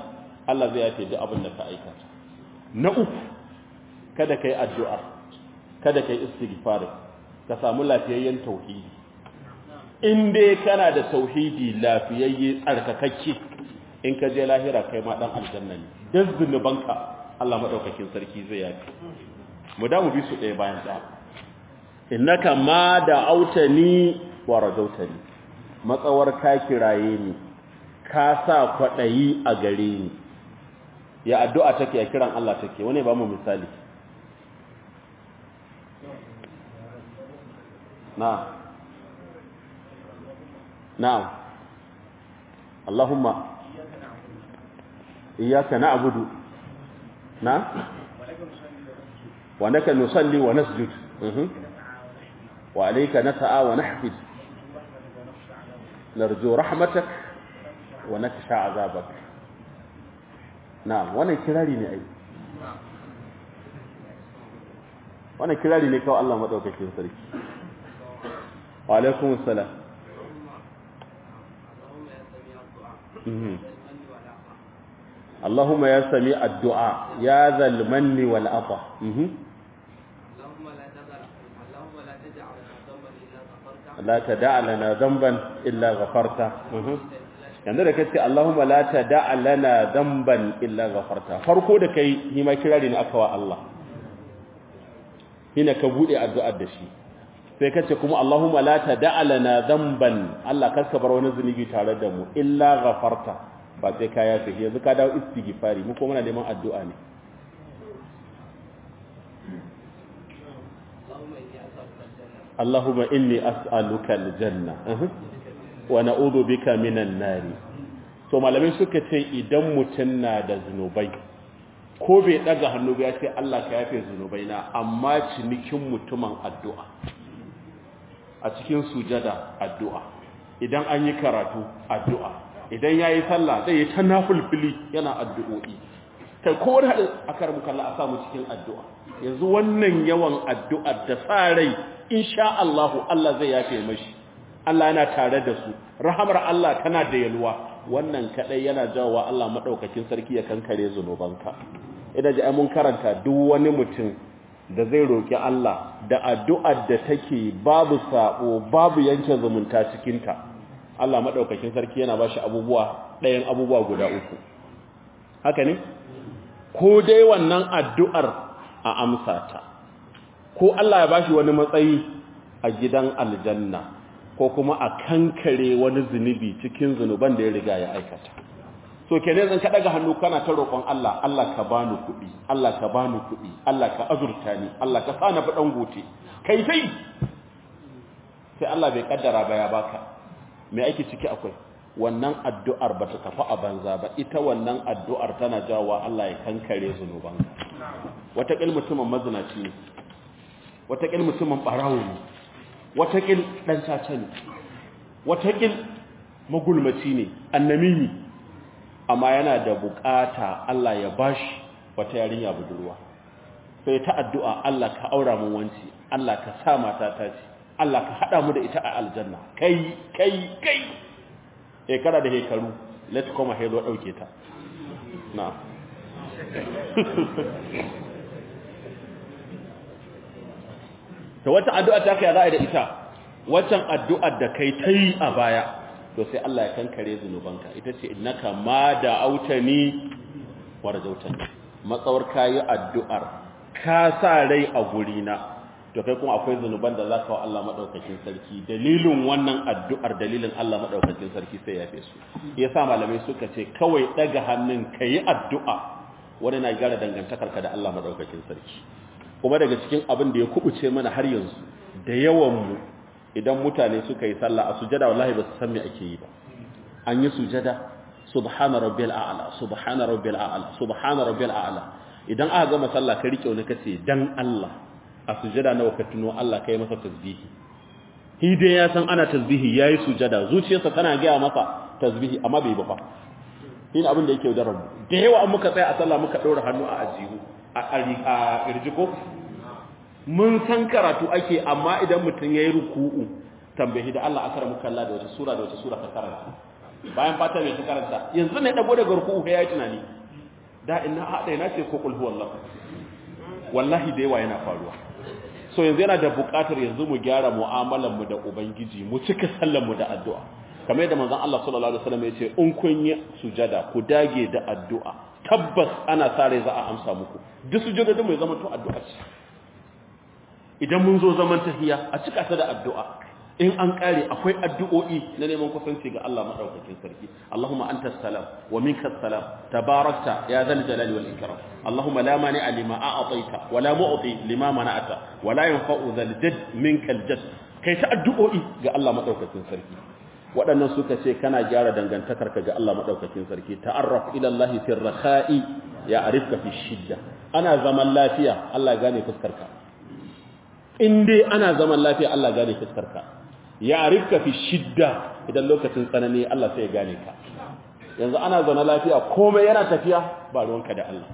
Allah zai yafe duk abin da ka aikata na uku kada kai addu'a kada kai istighfar ka samu lafiyayyen tauhidi in dai kana da tauhidi lafiyayye tsarkakakke in ka je lahira kai ma dan aljanna ne dan zunubanka Allah madaukakin sarki zai yafe mu da mu bi su ɗaya bayan ɗaya innaka ma da autani wa rajautani matsawar ka kiraye ni ka sa kwaɗayi a gare ni ya addu'a take ya kiran Allah take wani ba mu misali na na'am Allahumma iyyaka na'budu na wa naka nusalli wa nasjud wa alayka nas'a wa nahfid narju rahmatak wa naksha azabak na'am wannan kirari ne ai wannan kirari ne kawai Allah madaukakin sarki wa alaikum assalam اللهم يا سميع الدعاء يا ذا المن والعطاء لا تدع لنا ذنبا الا غفرته yanzu da kace Allahumma la tada'a lana dhanban illa ghafarta farko da kai ni ma kirari ne aka wa Allah hina ka bude addu'ar da shi sai kace kuma Allahumma la tada'a lana dhanban Allah kar ka bar wani zunubi tare da mu illa ghafarta ba sai ka yafe yanzu ka dawo istighfari mu kuma muna neman addu'a ne Allahumma inni as'aluka aljanna wa na'udhu bika minan nari to malamai suka ce idan mutum na da zunubai ko bai daga hannu ba ya ce Allah ka yafe zunubai na amma cinikin mutumin addu'a a cikin sujada addu'a idan an yi karatu addu'a idan ya yi sallah zai yi ta nafulfili yana addu'o'i kai kowane haɗin a karbu kalla a samu cikin addu'a yanzu wannan yawan addu'ar da sa rai insha Allahu Allah zai yafe mashi Allah yana tare da su rahamar Allah tana da yalwa wannan kadai yana jawowa Allah madaukakin sarki ya kankare zunubanka idan ji mun karanta duk wani mutum da zai roki Allah da addu'ar da take babu sabo babu yanke zumunta cikin ta Allah madaukakin sarki yana bashi abubuwa ɗayan abubuwa guda uku haka ne ko dai wannan addu'ar a amsa ta ko Allah ya bashi wani matsayi a gidan aljanna ko kuma a kankare wani zunubi cikin zunuban da ya riga ya aikata so kenan zan ka daga hannu kana ta roƙon Allah Allah ka bani kuɗi Allah ka bani kuɗi Allah ka azurta ni Allah ka sa na fi dan gote kai sai sai Allah bai kaddara ba ya baka me ake ciki akwai wannan addu'ar bata tafi a banza ba ita wannan addu'ar tana jawowa Allah ya kankare zunubanka wata kil mutumin mazinaci ne wata kil mutumin barawo ne watakil ɗan caca ne watakil magulmaci ne annamimi amma yana da bukata Allah ya bashi wata yarinya budurwa sai ta addu'a Allah ka aura mun wanci Allah ka sa mata ta ce Allah ka hada mu da ita a aljanna kai kai kai shekara da hekaru let's come ahead wa dauke ta na'am to wata addu'a ta kai za a da ita waccan addu'ar da kai ta yi a baya to sai Allah ya kankare zunubanka ita ce innaka ma da autani wa rajautani matsawar kayi addu'ar ka sa rai a gurina to kai kuma akwai zunuban da zaka wa Allah madaukakin sarki dalilin wannan addu'ar dalilin Allah madaukakin sarki sai ya fi su yasa malamai suka ce kawai daga hannun kayi addu'a wani na gyara dangantakarka da Allah madaukakin sarki kuma daga cikin abin da ya kubuce mana har yanzu da yawanmu idan mutane suka yi sallah a sujada wallahi ba su san me ake yi ba an yi sujada subhana rabbil a'la subhana rabbil a'la subhana rabbil a'la idan aka gama sallah ka rike wani kace dan Allah a sujada nawa ka tuno Allah kai masa tasbihi hi dai ya san ana tasbihi yayi sujada zuciyarsa tana ga masa tasbihi amma bai ba fa yin abin da yake da rabu da yawa an muka tsaya a sallah muka ɗora hannu a ajihu a ƙirji ko mun san karatu ake amma idan mutum ya yi ruku'u tambayi da Allah akara muka Allah da wata sura da wata sura ka karanta bayan fata mai ta karanta yanzu ne dago daga ruku'u ya yi tunani da ina haɗa ina ce ko kul huwallahu wallahi da yawa yana faruwa so yanzu yana da buƙatar yanzu mu gyara mu'amalar mu da ubangiji mu cika sallar mu da addu'a kamar yadda manzon Allah sallallahu alaihi wasallam ya ce in kun yi sujada ku dage da addu'a tabbas ana sare za a amsa muku duk sujada mai zama to addu'a ce idan mun zo zaman tahiya a cika ta da addu'a in an kare akwai addu'o'i na neman kusanci ga Allah madaukakin sarki Allahumma antas salam wa minkas salam tabarakta ya zal jalali wal ikram Allahumma la mani'a lima a'taita wa la mu'ti lima mana'ata wa la yanfa'u zal jadd minkal jadd kai ta addu'o'i ga Allah madaukakin sarki waɗannan suka ce kana gyara dangantakarka ga Allah madaukakin sarki ta'arraf ila Allah fi rakha'i ya arifka fi shidda ana zaman lafiya Allah gane fuskarka in dai ana zaman lafiya Allah gane fuskarka ya rifka fi shidda idan lokacin tsanani Allah sai ya gane ka yanzu ana zaune lafiya komai yana tafiya ba ruwanka da Allah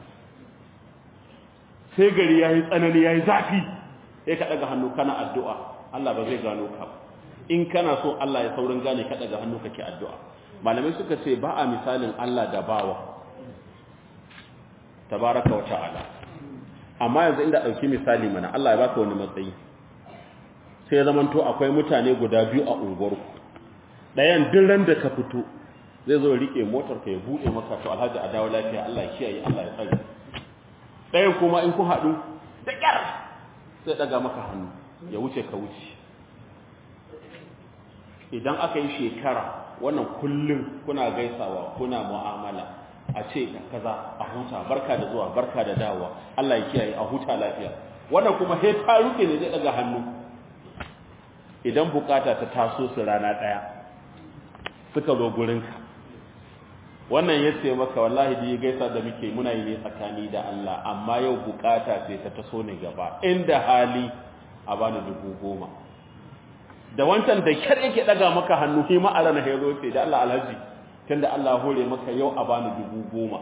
sai gari yayi tsanani yayi zafi sai ka daga hannu kana addu'a Allah ba zai gano ka in kana so Allah ya saurin gane ka daga hannu kake addu'a malamai suka ce ba a misalin Allah da bawa tabaraka wa ta'ala amma yanzu inda dauki misali mana Allah ya baka wani matsayi sai zamanto akwai mutane guda biyu a unguwarku ɗayan ran da ka fito zai zo rike motar ka ya buɗe maka to alhaji a dawo lafiya Allah ya kiyaye Allah ya tsare ɗayan kuma in ku haɗu da ƙyar sai ɗaga maka hannu ya wuce ka wuce idan aka yi shekara wannan kullum kuna gaisawa kuna mu'amala a ce kaza a huta barka da zuwa barka da dawowa Allah ya kiyaye a huta lafiya wannan kuma sai ta ruke ne zai ɗaga hannu idan bukata ta taso su rana ɗaya suka zo gurinka wannan ya ce maka wallahi da ya gaisa da muke muna yi ne tsakani da Allah amma yau bukata ce ta taso ne gaba inda hali a bani dubu goma da wancan da kyar yake daga maka hannu shi ma a ranar ya zo ce da Allah alhaji tunda Allah hore maka yau a bani dubu goma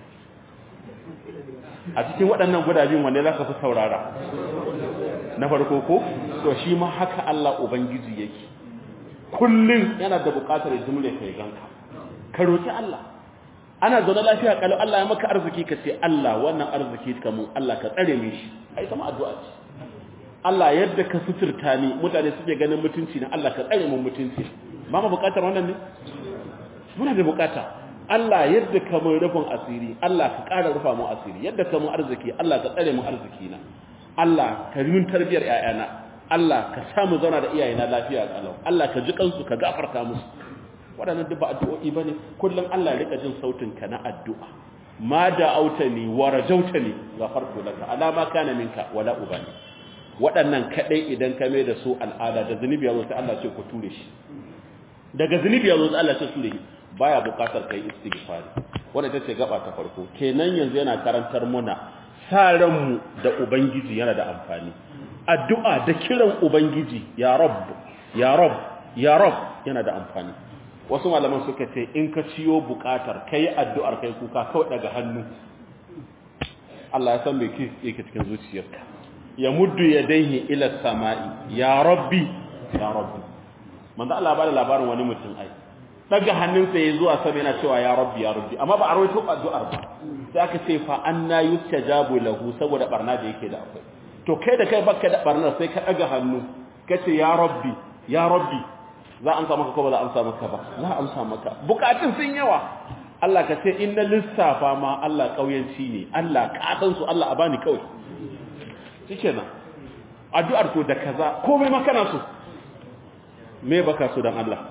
a cikin waɗannan gudajin wanne za ka fi saurara na farko ko to shi ma haka Allah ubangiji yake kullum yana da buƙatar jimle kai ganka ka roki Allah ana zaune lafiya kalau Allah ya maka arziki ka ce Allah wannan arziki ka mun Allah ka tsare min shi ai kuma addu'a ce Allah yadda ka suturta ni mutane suke ganin mutunci na Allah ka tsare mun mutunci ba mu buƙatar wannan ne muna da buƙata Allah yadda ka mun rufin asiri Allah ka ƙara rufa mu asiri yadda ka mun arziki Allah ka tsare mun arziki na Allah ka yi tarbiyar ƴaƴana Allah ka samu zauna da iyayena lafiya kalau Allah ka ji kansu ka gafarta musu waɗannan duk ba addu'o'i bane kullum Allah ya rika jin sautin ka na addu'a ma da autani wa rajautani ghafartu laka ala ma kana minka wala ubani waɗannan kadai idan ka mai da su al'ada da zunubi yazo sai Allah ce ku ture shi daga zunubi yazo sai Allah ce ture shi baya buƙatar kai istighfari wannan ita ce gaba ta farko kenan yanzu yana karantar muna sa ranmu da ubangiji yana da amfani addu'a da kiran ubangiji ya rabb ya rabb ya rabb yana da amfani wasu malaman suka ce in ka ciyo bukatar kai addu'ar kai kuka kawai daga hannu Allah ya san me yake cikin zuciyarka ya muddu yadayhi ila samai ya rabbi ya rabbi manzo Allah ba da labarin wani mutum ai daga hannunsa ya zuwa sama yana cewa ya rabbi ya rabbi amma ba a rawaito addu'ar ba sai aka ce fa anna yustajabu lahu saboda barna da yake da akwai to kai da kai baka da barna sai ka daga hannu kace ya rabbi ya rabbi za a amsa maka ko ba za a amsa maka ba za a amsa maka bukatun sun yawa Allah ka ce inna lissafa ma Allah kauyanci ne Allah ka san su Allah a bani kawai shikenan addu'ar to da kaza komai ma kana so me baka so dan Allah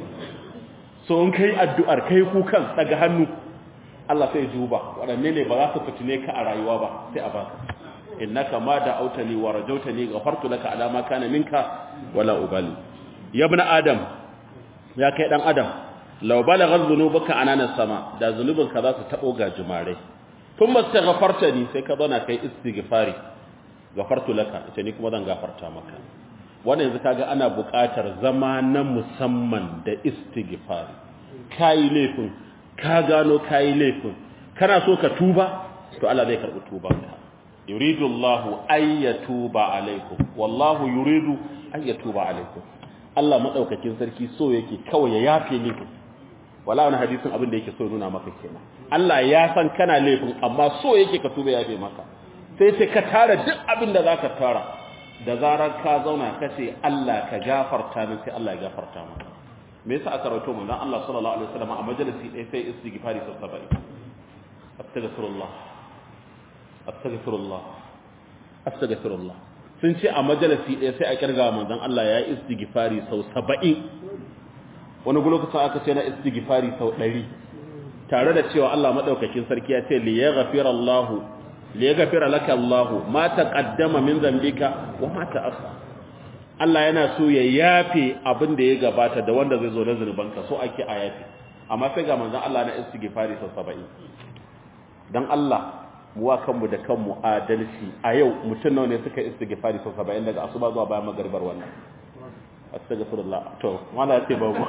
so in kai addu'ar kai kukan daga hannu Allah sai duba waɗanne ne ba za su fitine ka a rayuwa ba sai a baka innaka ma da autani wa rajautani ghafartu laka ala ma kana minka wala ubali ya ibn adam ya kai dan adam law balagha dhunubuka anana sama da zunubinka za su tabo gajimare thumma astaghfartani sai ka zauna kai istighfari ghafartu laka ita ni kuma zan gafarta maka wannan yanzu kaga ana buƙatar zama na musamman da istighfari kai laifin ka gano kai laifin kana so ka tuba to Allah zai karbi tubanka yuridu Allahu ay yatuba alaikum wallahu yuridu ay yatuba alaikum Allah madaukakin sarki so yake kawai ya yafe miki wala wani hadisin abin da yake so nuna maka kenan Allah ya san kana laifin amma so yake ka tuba ya bai maka sai ce ka tara duk abin da zaka tara da zarar ka zauna ka ce Allah ka gafarta min sai Allah ya gafarta maka me yasa aka rawaito manzon Allah sallallahu alaihi wasallam a majalisi ɗaya sai istighfari sau 70 astaghfirullah astaghfirullah astaghfirullah sun ce a majalisi ɗaya sai a kirga manzon Allah ya yi istighfari sau 70 wani lokacin aka ce na istighfari sau 100 tare da cewa Allah madaukakin sarki ya ce li yaghfira Allah li yaghfira laka Allah ma taqaddama min dhanbika wa ma ta'akhkhara Allah yana so ya yafe abin da ya gabata da wanda zai zo na zunubanka so ake a yafe amma sai ga manzon Allah na istighfari sau 70 dan Allah muwa kanmu da kanmu adalci a yau mutum nawa ne suka istighfari sau 70 daga asuba zuwa bayan magaribar wannan astaghfirullah to wala yace babu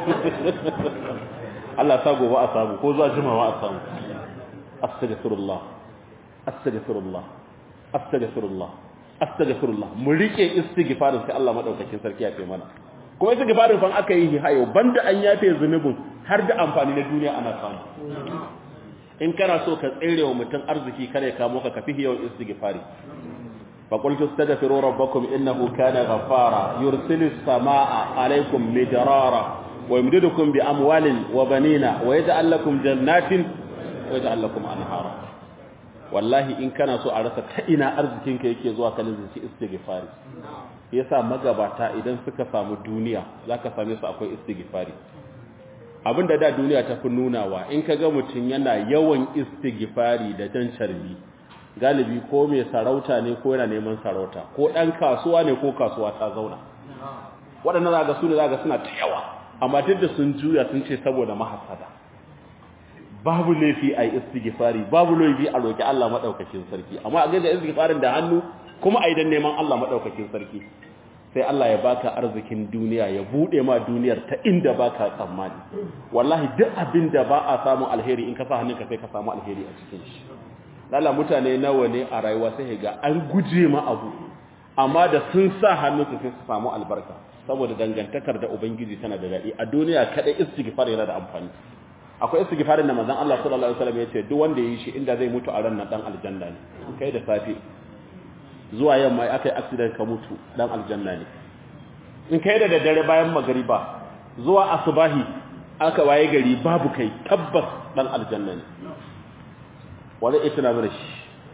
Allah sa gobe a samu ko zuwa jimawa a samu astaghfirullah astaghfirullah astaghfirullah astaghfirullah mu rike istighfarin sai Allah madaukakin sarki ya fi mana kuma istighfarin fa aka yi hayo banda an yafe zunubin har da amfani na duniya ana samu in kana so ka tsere wa mutum arziki kare ka moka ka fi yawan istighfari fa qultu astaghfiru rabbakum innahu kana ghaffara yursilu samaa alaykum midrara wa yumdidukum bi amwalin wa banina wa yaj'al lakum jannatin wa yaj'al lakum anhara wallahi in kana so a rasa ta ina arzikinka yake zuwa ka lizinci istighfari yasa magabata idan suka samu duniya zaka same su akwai istighfari abinda da duniya ta fi nunawa in ka ga mutum yana yawan istighfari da jan carbi galibi ko mai sarauta ne ko yana neman sarauta ko ɗan kasuwa ne ko kasuwa ta zauna waɗannan za ga su ne za ga suna ta yawa amma duk da sun juya sun ce saboda mahasada babu laifi a yi istighfari babu laifi a roƙi Allah maɗaukakin sarki amma a gaza istighfarin da hannu kuma a idan neman Allah maɗaukakin sarki sai Allah ya baka arzikin duniya ya bude ma duniyar ta inda baka tsammani wallahi duk abin da ba a samu alheri in ka sa hannunka sai ka samu alheri a cikin shi lalla mutane nawa ne a rayuwa sai ga an guje ma abu amma da sun sa hannunsu sai su samu albarka saboda dangantakar da ubangiji tana da daɗi a duniya kadai istighfar yana da amfani akwai istighfarin da manzon Allah sallallahu alaihi wasallam ya ce duk wanda ya yi shi inda zai mutu a ran nan dan aljanna ne kai da safe zuwa yamma aka yi accident ka mutu dan aljanna ne in kai da daddare bayan magariba zuwa asubahi aka waye gari babu kai tabbas dan aljanna ne wani ita na mana shi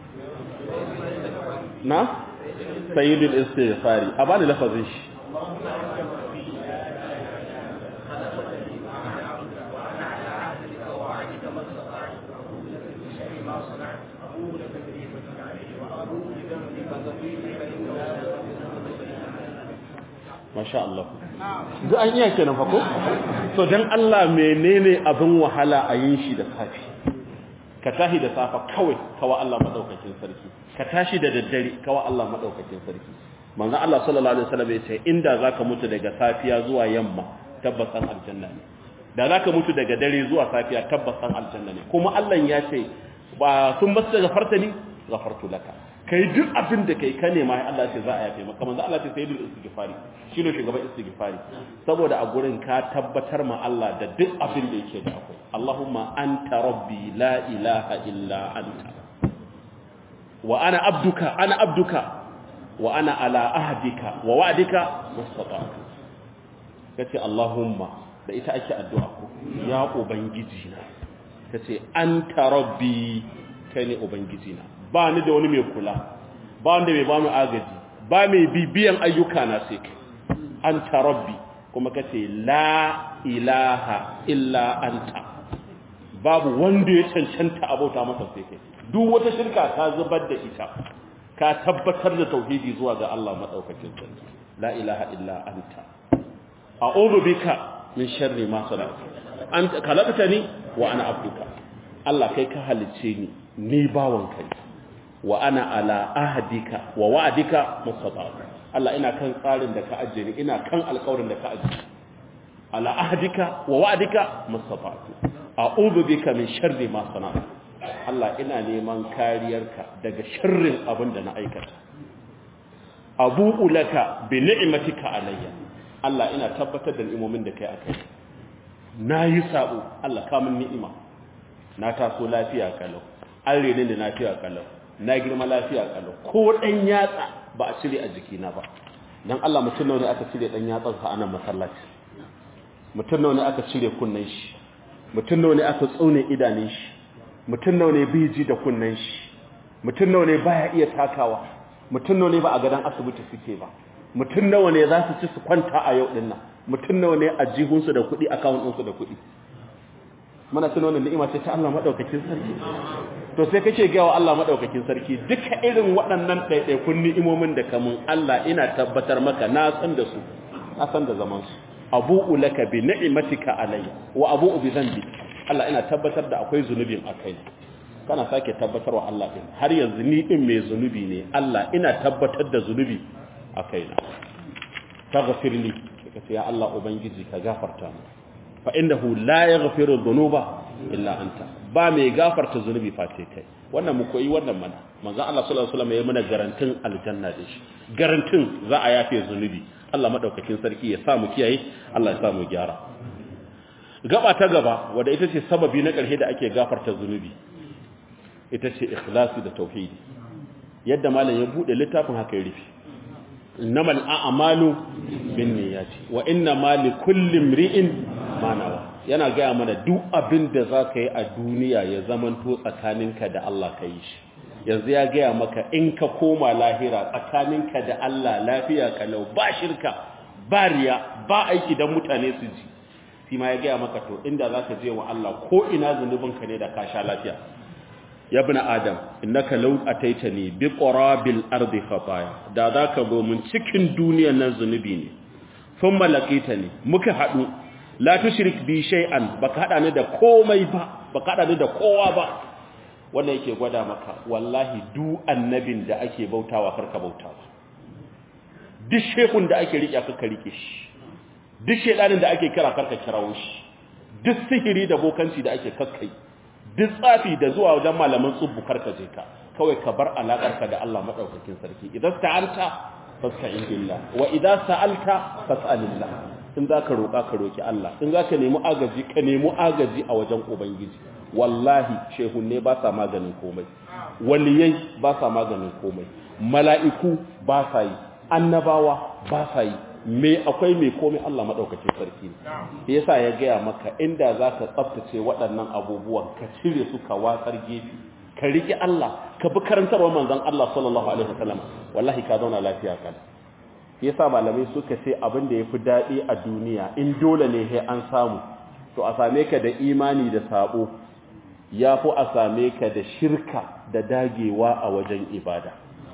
na sayyidul istighfari a bani lafazin shi masha Allah duk an iya kenan fa ko to dan Allah menene abin wahala a yin shi da safi ka tashi da safa kawai kawa Allah madaukakin sarki ka tashi da daddare kawa Allah madaukakin sarki manzo Allah sallallahu alaihi wasallam ya ce inda zaka mutu daga safiya zuwa yamma tabbasan aljanna ne da zaka mutu daga dare zuwa safiya tabbasan aljanna ne kuma Allah ya ce ba sun basu daga fartani ghafartu laka kai duk abin da kai ka nema Allah ce za a yafe maka manzo Allah ce sayyidul istighfari shine shugaban istighfari saboda a gurin ka tabbatar ma Allah da duk abin da yake da akwai Allahumma anta rabbi la ilaha illa anta wa ana abduka ana abduka wa ana ala ahdika wa wa'dika mustata'tu kace Allahumma da ita ake addu'a ko ya ubangiji na kace anta rabbi kai ne ubangiji na ba ni da wani mai kula ba wanda mai ba mu agaji ba mai bibiyan ayyuka na sai kai anta rabbi kuma kace la ilaha illa anta babu wanda ya cancanta abota masa sai kai duk wata shirka ka zubar da ita ka tabbatar da tauhidi zuwa ga Allah madaukakin sarki la ilaha illa anta a'udhu bika min sharri ma sana'tu anta khalaqtani wa ana abduka Allah kai ka halice ni ni bawon kai wa ana ala ahdika wa wa'dika mustata'tu Allah ina kan tsarin da ka ajiye ni ina kan alƙawarin da ka ajiye ala ahdika wa wa'dika mustata'tu a'udhu bika min sharri ma sana'tu Allah ina neman kariyarka daga sharrin abin da na aikata abu'u laka bi ni'matika alayya Allah ina tabbatar da ni'imomin da kai akai na yi sabo Allah kamun ni'ima na taso lafiya kalau an rene da lafiya kalau na girma lafiya kalau ko dan yatsa ba a cire a jikina ba dan Allah mutum nawa ne aka cire dan yatsan sa anan masallaci mutum nawa ne aka cire kunnen shi mutum nawa ne aka tsone idanun shi mutum nawa ne bai ji da kunnen shi mutum nawa ne baya iya takawa mutum nawa ne ba a gadan asibiti suke ba mutum nawa ne za su ci su kwanta a yau dinnan mutum nawa ne a jihunsu da kuɗi account ɗinsu da kuɗi muna tuno wannan ni'ima ce ta Allah madaukakin sarki to sai kake ga wa Allah madaukakin sarki duka irin waɗannan ɗaiɗaikun ni'imomin da kamun Allah ina tabbatar maka na san da su na san da zaman su abu'u laka bi ni'matika alayya wa abu'u bi dhanbi Allah ina tabbatar da akwai zunubin akai kana sake tabbatar wa Allah din har yanzu ni din mai zunubi ne Allah ina tabbatar da zunubi akai na taghfirli kace ya Allah ubangiji ka gafarta mu fa innahu la yaghfiru dhunuba illa anta ba mai gafarta zunubi face kai wannan mu koyi wannan mana manzon Allah sallallahu alaihi wasallam ya mana garantin aljanna da shi garantin za a yafe zunubi Allah madaukakin sarki ya sa mu kiyaye Allah ya sa mu gyara gaba ta gaba wanda ita ce sababi na ƙarshe da ake gafarta zunubi ita ce ikhlasi da tauhidi yadda malam ya bude littafin haka ya rufe innamal a'malu binniyati wa innama likulli imri'in ma nawa yana gaya mana duk abin da zaka yi a duniya ya zamanto tsakaninka da Allah ka yi shi yanzu ya gaya maka in ka koma lahira tsakaninka da Allah lafiya kalau ba shirka ba riya ba aiki dan mutane su ji shi ma ya gaya maka to inda zaka je wa Allah ko ina zunubinka ne da ka sha lafiya ya bin adam innaka law ataitani bi qurabil ardi khataya da zaka zo mun cikin duniyar nan zunubi ne thumma laqitani muka hadu la tushrik bi shay'an baka hada ni da komai ba baka hada ni da kowa ba wannan yake gwada maka wallahi du annabin da ake bautawa karka bautawa duk shekun da ake rike ka rike shi duk shedanin da ake kira karka kirawo shi duk sihiri da bokanci da ake kakkai duk tsafi da zuwa wajen malaman tsubbu karka je ka kawai ka bar alakarka da Allah madaukakin sarki idan ta'anta fasta'in billah wa idan sa'alta fas'alillah in zaka roka ka roki Allah in zaka nemi agaji ka nemi agaji a wajen ubangiji wallahi shehunne ba sa maganin komai waliyai ba sa maganin komai mala'iku ba sa yi annabawa ba sa yi me akwai mai komai Allah madaukakin sarki ne yasa ya gaya maka inda zaka tsaftace waɗannan abubuwan ka cire su ka watsar gefe ka riki Allah ka bi karantarwar manzon Allah sallallahu alaihi wasallam wallahi ka zauna lafiya kan yasa malamai suka ce abin da yafi dadi a duniya in dole ne sai an samu to a same ka da imani da sabo yafi a same ka da shirka da dagewa a wajen ibada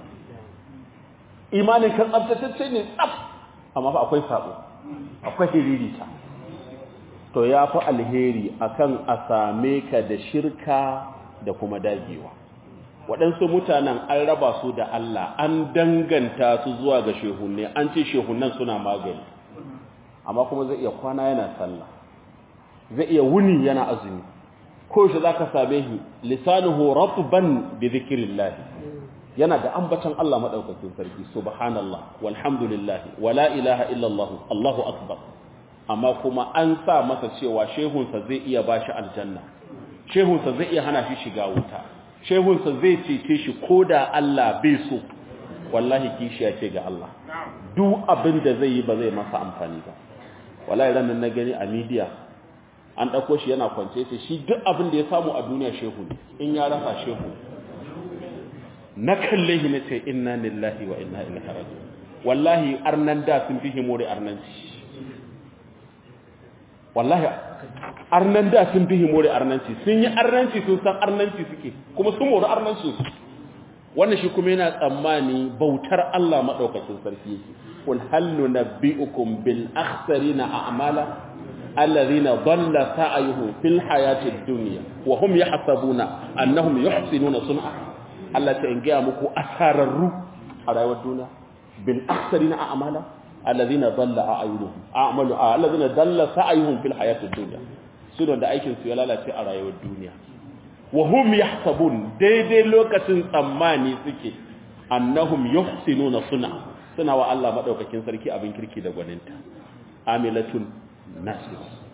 imanin kan tsaftatacce ne tsaf amma fa akwai sabo akwai hiririta to ya fi alheri akan a same ka da shirka da kuma dagewa waɗansu mutanen an raba su da Allah an danganta su zuwa ga shehunne an ce shehunan suna magani amma kuma zai iya kwana yana sallah zai iya wuni yana azumi ko shi zaka same shi lisanuhu ratban bi dhikrillah yana da ambatan Allah madaukakin sarki subhanallah walhamdulillah wala ilaha illallah Allahu akbar amma kuma an sa masa cewa shehunsa zai iya bashi aljanna shehunsa zai iya hana shi shiga wuta shehunsa zai cece shi koda Allah bai so wallahi kishiya ce ga Allah duk abin da zai yi ba zai masa amfani ba wallahi ranan na gani a media an dauko shi yana kwance sai shi duk abin da ya samu a duniya shehu in ya rasa shehu na kalle shi nace inna lillahi wa inna ilaihi raji'un wallahi arnan da sun fi himori arnanci wallahi arnan da sun fi himori arnanci sun yi arnanci sun san arnanci suke kuma sun mori arnanci su wannan shi kuma yana tsammani bautar Allah madaukakin sarki yake kul hal nunabbiukum bil akhsarina a'mala alladhina dhalla sa'yuhum fil hayatid dunya wa hum yahsabuna annahum yuhsinuna sun'a Allah ta in gaya muku asararru a rayuwar duniya bil akhsarina a'mala alladhina dhalla a'yunuhum a'malu alladhina dhalla sa'yuhum fil hayatid dunya su da aikin su ya lalace a rayuwar duniya wa hum yahsabun daidai lokacin tsammani suke annahum yuhsinuna sun'a suna wa Allah madaukakin sarki abin kirki da gwaninta amilatun nasib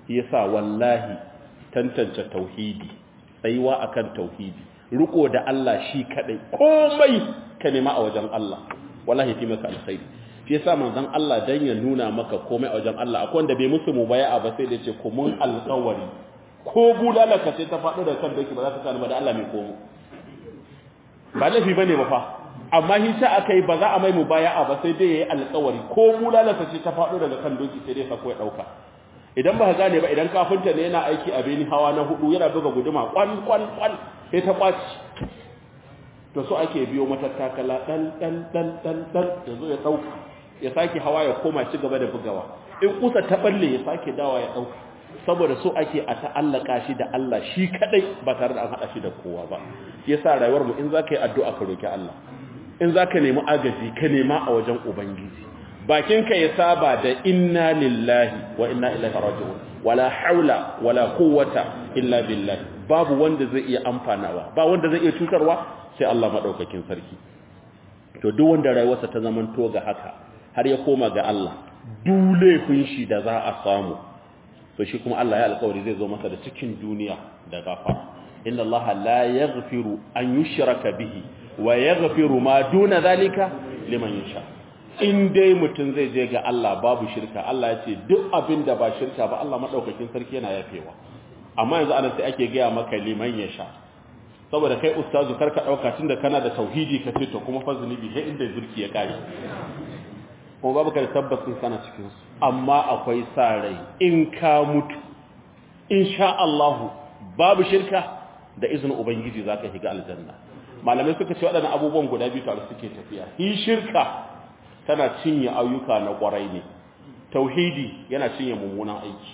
yasa wallahi tantance tauhidi tsayuwa akan tauhidi riko da Allah shi kadai komai ka nema a wajen Allah wallahi fi maka alkhairi shi yasa manzon Allah dan ya nuna maka komai a wajen Allah akwai wanda bai musu mubaya'a ba sai da ce ku mun alƙawari ko bulalaka sai ta faɗo da kan doki ba za ta sani ba da Allah mai komo ba laifi bane ba fa amma shi ta akai ba za a mai mubaya'a ba sai dai yayi alƙawari ko bulalaka sai ta faɗo daga kan doki sai dai sako ya dauka idan ba ka gane ba idan kafinta ne yana aiki a beni hawa na hudu yana buga guduma kwan kwan kwan sai ta kwaci to so ake biyo matattakala dan dan dan dan dan yazo ya dauka ya sake hawa ya koma ci gaba da bugawa in kusa ta balle ya sake dawa ya dauka saboda so ake a ta'allaka shi da Allah shi kadai ba tare da an hada shi da kowa ba yasa rayuwar mu in zaka yi addu'a ka roki Allah in zaka nemi agaji ka nema a wajen ubangiji bakinka ya saba da inna lillahi wa inna ilaihi raji'un wala haula wala quwwata illa billah babu wanda zai iya amfanawa ba wanda zai iya cutarwa sai Allah madaukakin sarki to duk wanda rayuwarsa ta zaman to ga haka har ya koma ga Allah dule kun shi da za a samu to shi kuma Allah ya alƙawari zai zo masa da cikin duniya da gafara inna Allah la yaghfiru an yushraka bihi wa yaghfiru ma duna zalika liman yasha in dai mutum zai je ga Allah babu shirka Allah ya ce duk abin da ba shirka ba Allah madaukakin sarki yana yafewa amma yanzu anan sai ake gaya maka liman ya sha saboda kai ustazu karka dauka tunda kana da tauhidi ka ce to kuma fa zunubi sai inda zurki ya kare kuma babu ka da tabbacin kana cikin su amma akwai sa rai in ka mutu insha Allah babu shirka da izinin ubangiji zaka shiga aljanna malamai suka ce waɗannan abubuwan guda biyu tare suke tafiya hi shirka tana cinye ayyuka na kwarai ne tauhidi yana cinye mummunan aiki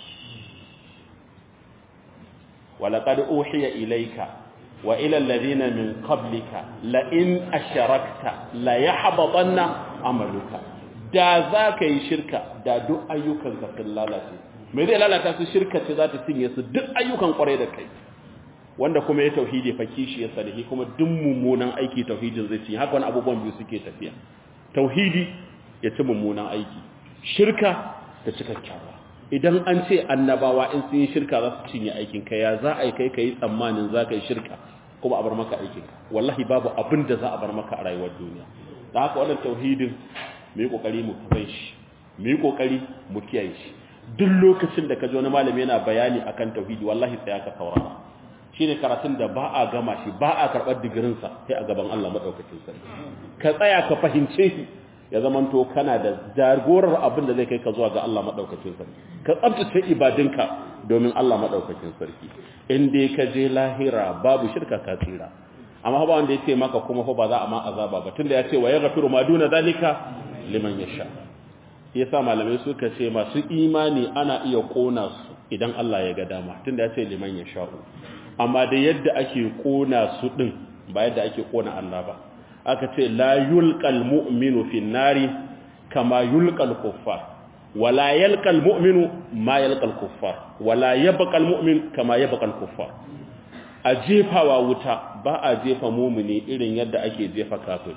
walaqad uhiya ilayka wa ila alladhina min qablika la in asharakta la yahbatanna amaluka da za ka yi shirka da duk ayyukan ka sun lalace me zai lalata su shirka ce za ta cinye su duk ayyukan kwarai da kai wanda kuma ya tauhidi fa kishi ya salihi kuma duk mummunan aiki tauhidin zai cinye haka wani abubuwan biyu suke tafiya tauhidi ya ci mummunan aiki shirka ta ci kyakkyawa idan an ce annabawa in sun yi shirka za su cinye aikinka ya za a yi kai ka yi tsammanin za ka yi shirka kuma a bar maka aikinka wallahi babu abin da za a bar maka a rayuwar duniya da haka wannan tauhidin mu yi kokari mu kafai shi mu yi kokari mu kiyaye shi duk lokacin da ka ji wani malami yana bayani akan tauhidi wallahi sai aka saurara shine karatun da ba a gama shi ba a karɓar digirinsa sai a gaban Allah maɗaukacin sarki ka tsaya ka fahimce shi ya zamanto kana da jagorar abin da zai kai ka zuwa ga Allah maɗaukacin sarki ka tsabtace ibadinka domin Allah maɗaukacin sarki in dai ka je lahira babu shirka ka tsira amma ba wanda ya ce maka kuma fa ba za a ma azaba ba tunda ya ce wa yaghfiru ma duna zalika liman yasha yasa malamai suka ce masu imani ana iya kona su idan Allah ya ga dama tunda ya ce liman yasha'u amma da yadda ake kona su din ba yadda ake kona Allah ba aka ce la yulqal mu'minu fin nari kama yulqal kuffar wala yalqal mu'minu ma yalqal kuffar wala yabqal mu'min kama yabqal kuffar a jefawa wuta ba a jefa mumini irin yadda ake jefa kafiri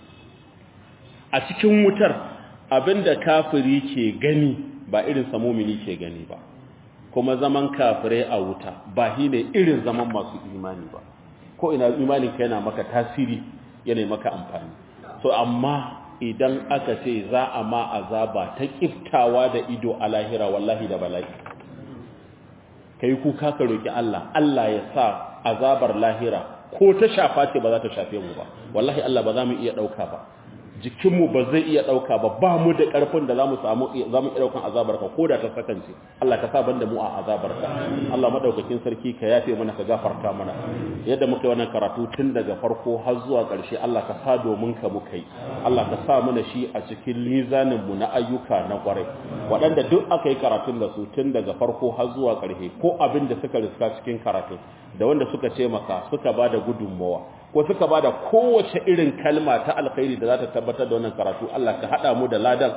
a cikin wutar abinda kafiri ke gani ba irin sa mumini ke gani ba kuma zaman kafirai a wuta ba shi ne irin zaman masu imani ba ko ina imanin ka yana maka tasiri yana maka amfani so amma idan aka ce za a ma azaba ta kiftawa da ido a lahira wallahi da bala'i kai kuka ka roki Allah Allah ya sa azabar lahira ko ta shafa ce ba za ta shafe mu ba wallahi Allah ba za mu iya dauka ba jikinmu ba zai iya ɗauka ba ba mu da ƙarfin da za mu samu za mu iya ɗaukan azabarka ko da ta sakance Allah ka sa banda mu a azabarka Allah maɗaukakin sarki ka yafe mana ka gafarta mana yadda muka yi wannan karatu tun daga farko har zuwa ƙarshe Allah ka sa domin ka muka yi Allah ka sa mana shi a cikin mizanin mu na ayyuka na ƙwarai waɗanda duk aka yi karatun da su tun daga farko har zuwa ƙarshe ko abin da suka riska cikin karatu da wanda suka taimaka suka ba da gudunmawa ko suka bada kowace irin kalma ta alkhairi da za ta tabbatar da wannan karatu Allah ka hada mu da ladan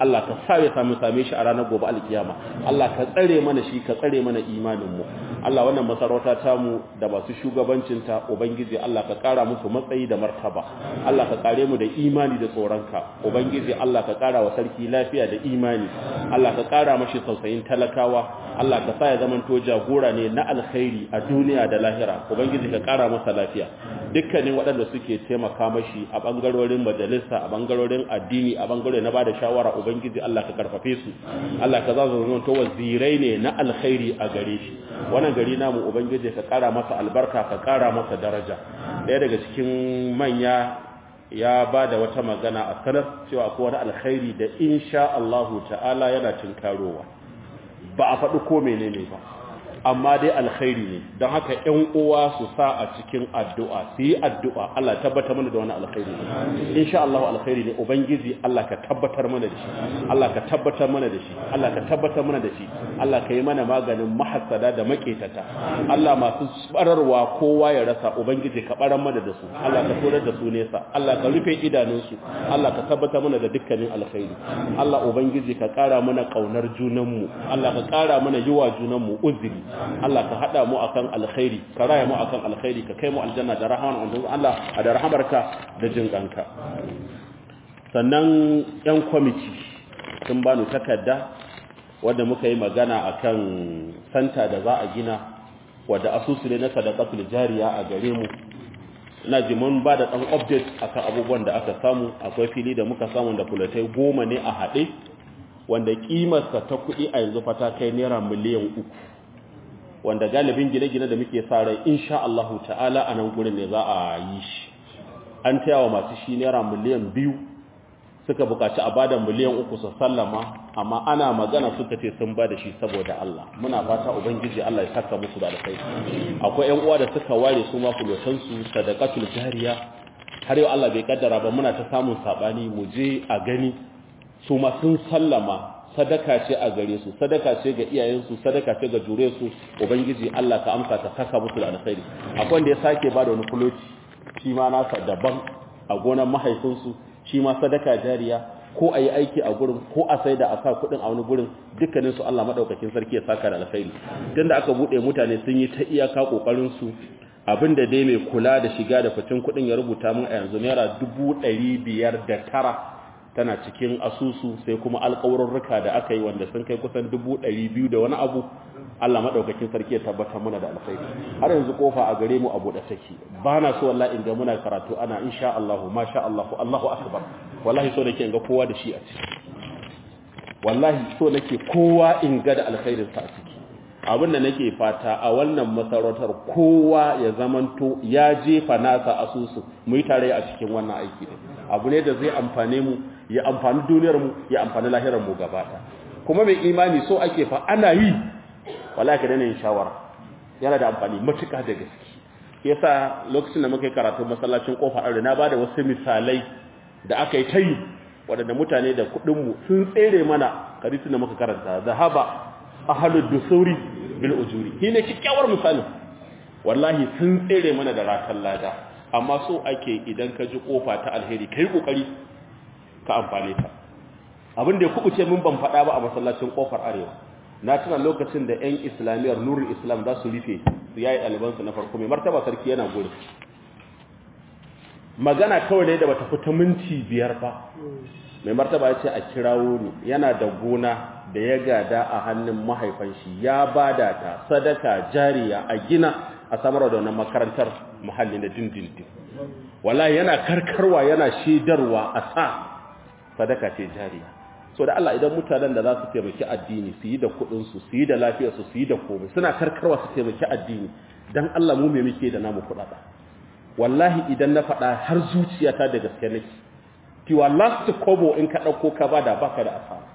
Allah ka sa ya samu same shi a ranar gobe alkiyama Allah ka tsare mana shi ka tsare mana imanin mu Allah wannan masarauta ta mu da masu shugabancin ta ubangiji Allah ka kara musu matsayi da martaba Allah ka kare mu da imani da tsoronka ubangiji Allah ka kara wa sarki lafiya da imani Allah ka kara mashi tausayin talakawa Allah ka sa ya zamanto jagora ne na alkhairi a duniya da lahira ubangiji ka kara masa lafiya dukkanin waɗanda suke taimaka mashi a bangarorin majalisa a bangarorin addini a bangare na bada shawara ubangiji Allah ka karfafe su Allah ka za su zamanto wazirai ne na alkhairi a gare shi wannan gari namu ubangiji ka kara masa albarka ka kara masa daraja ɗaya daga cikin manya ya ba da wata magana a sanar cewa akwai wani alkhairi da insha Allahu ta'ala yana tinkarowa ba a faɗi ko menene ba amma dai alkhairi ne don haka ƴan uwa su sa a cikin addu'a su yi addu'a Allah tabbatar mana da wani alkhairi ne insha Allah alkhairi ne ubangiji Allah ka tabbatar mana da shi Allah ka tabbatar mana da shi Allah ka tabbatar mana da shi Allah ka yi mana maganin mahassada da maketata Allah masu bararwa kowa ya rasa ubangiji ka barar mana da su Allah ka torar da su nesa Allah ka rufe idanunsu Allah ka tabbatar mana da dukkanin alkhairi Allah ubangiji ka kara mana kaunar junanmu Allah ka kara mana yiwa junanmu uzuri Allah ka hada mu akan alkhairi ka raya mu akan alkhairi ka kai mu aljanna da rahman Allah da rahamarka da jinkanka sannan yan kwamiti sun bani takarda wanda muka yi magana akan santa da za a gina wadda asusu ne na sadaqatul jariya a gare mu ina ji mun ba da dan update akan abubuwan da aka samu akwai fili da muka samu da kulatai goma ne a haɗe wanda kimarsa ta kuɗi a yanzu fata kai naira miliyan uku wanda galibin gine-gine da muke sa rai insha Allah ta'ala a nan gurin ne za a yi shi an taya wa masu shi naira miliyan biyu suka bukaci a bada miliyan uku su sallama amma ana magana suka ce sun bada shi saboda Allah muna fata ubangiji Allah ya saka musu da alkhairi akwai ƴan uwa da suka ware su ma kulotan su sadaqatul jariya har yau Allah bai kaddara ba muna ta samun sabani mu je a gani su ma sun sallama sadaka ce a gare su sadaka ce ga iyayensu sadaka ce ga jure su ubangiji Allah ka amsa ta saka musu da alkhairi akwai wanda ya sake bada wani kuloci shi ma nasa daban a gonar mahaifinsu shi ma sadaka jariya ko a yi aiki a gurin ko a sai da a sa kuɗin a wani gurin dukkaninsu Allah maɗaukakin sarki ya saka da alkhairi tun da aka buɗe mutane sun yi ta iyaka ƙoƙarinsu abinda dai mai kula da shiga da ficin kuɗin ya rubuta min a yanzu naira dubu ɗari biyar da tara tana cikin asusu sai kuma alƙawarurruka da aka yi wanda sun kai kusan dubu ɗari biyu da wani abu Allah maɗaukakin sarki ya tabbatar mana da alkhairi har yanzu kofa a gare mu a buɗe take ba na so wallahi in ga muna karatu ana insha Allah masha Allah Allahu akbar wallahi so nake in ga kowa da shi a ciki wallahi so nake kowa in ga da alkhairin sa a ciki abin da nake fata a wannan masarautar kowa ya zamanto ya jefa nasa asusu mu yi tare a cikin wannan aiki ne abu ne da zai amfane mu ya amfani duniyar mu ya amfani lahirar mu gaba kuma mai imani so ake fa ana yi wallahi ka dana yin shawara yana da amfani matuƙa da gaske yasa lokacin da muka yi karatu masallacin kofa aure na bada wasu misalai da aka yi tayi waɗanda mutane da kuɗin mu sun tsere mana hadisin da muka karanta zahaba ahlud dusuri bil ujuri shine kikkiawar misalin wallahi sun tsere mana da rakan lada amma so ake idan ka ji kofa ta alheri kai kokari ka amfane ta abin da ya kubuce min ban faɗa ba a masallacin kofar arewa na tuna lokacin da 'yan islamiyar nurul islam za su rufe su yayi ɗalibansu na farko mai martaba sarki yana gudu magana kawai ne da bata fita minti biyar ba mai martaba ya ce a kirawo ni yana da gona da ya gada a hannun mahaifan shi ya bada ta sadaka jariya a gina a samar da wannan makarantar muhalli na dindindin wallahi yana karkarwa yana shedarwa a sa sadaka ce jariya so da Allah idan mutanen da za su taimaki addini su yi da kuɗinsu su yi da lafiyarsu su yi da komai suna karkarwa su taimaki addini dan Allah mu me muke da namu kuɗaɗa wallahi idan na faɗa har zuciyata da gaske nake kiwa last kobo in ka ɗauko ka bada baka da asara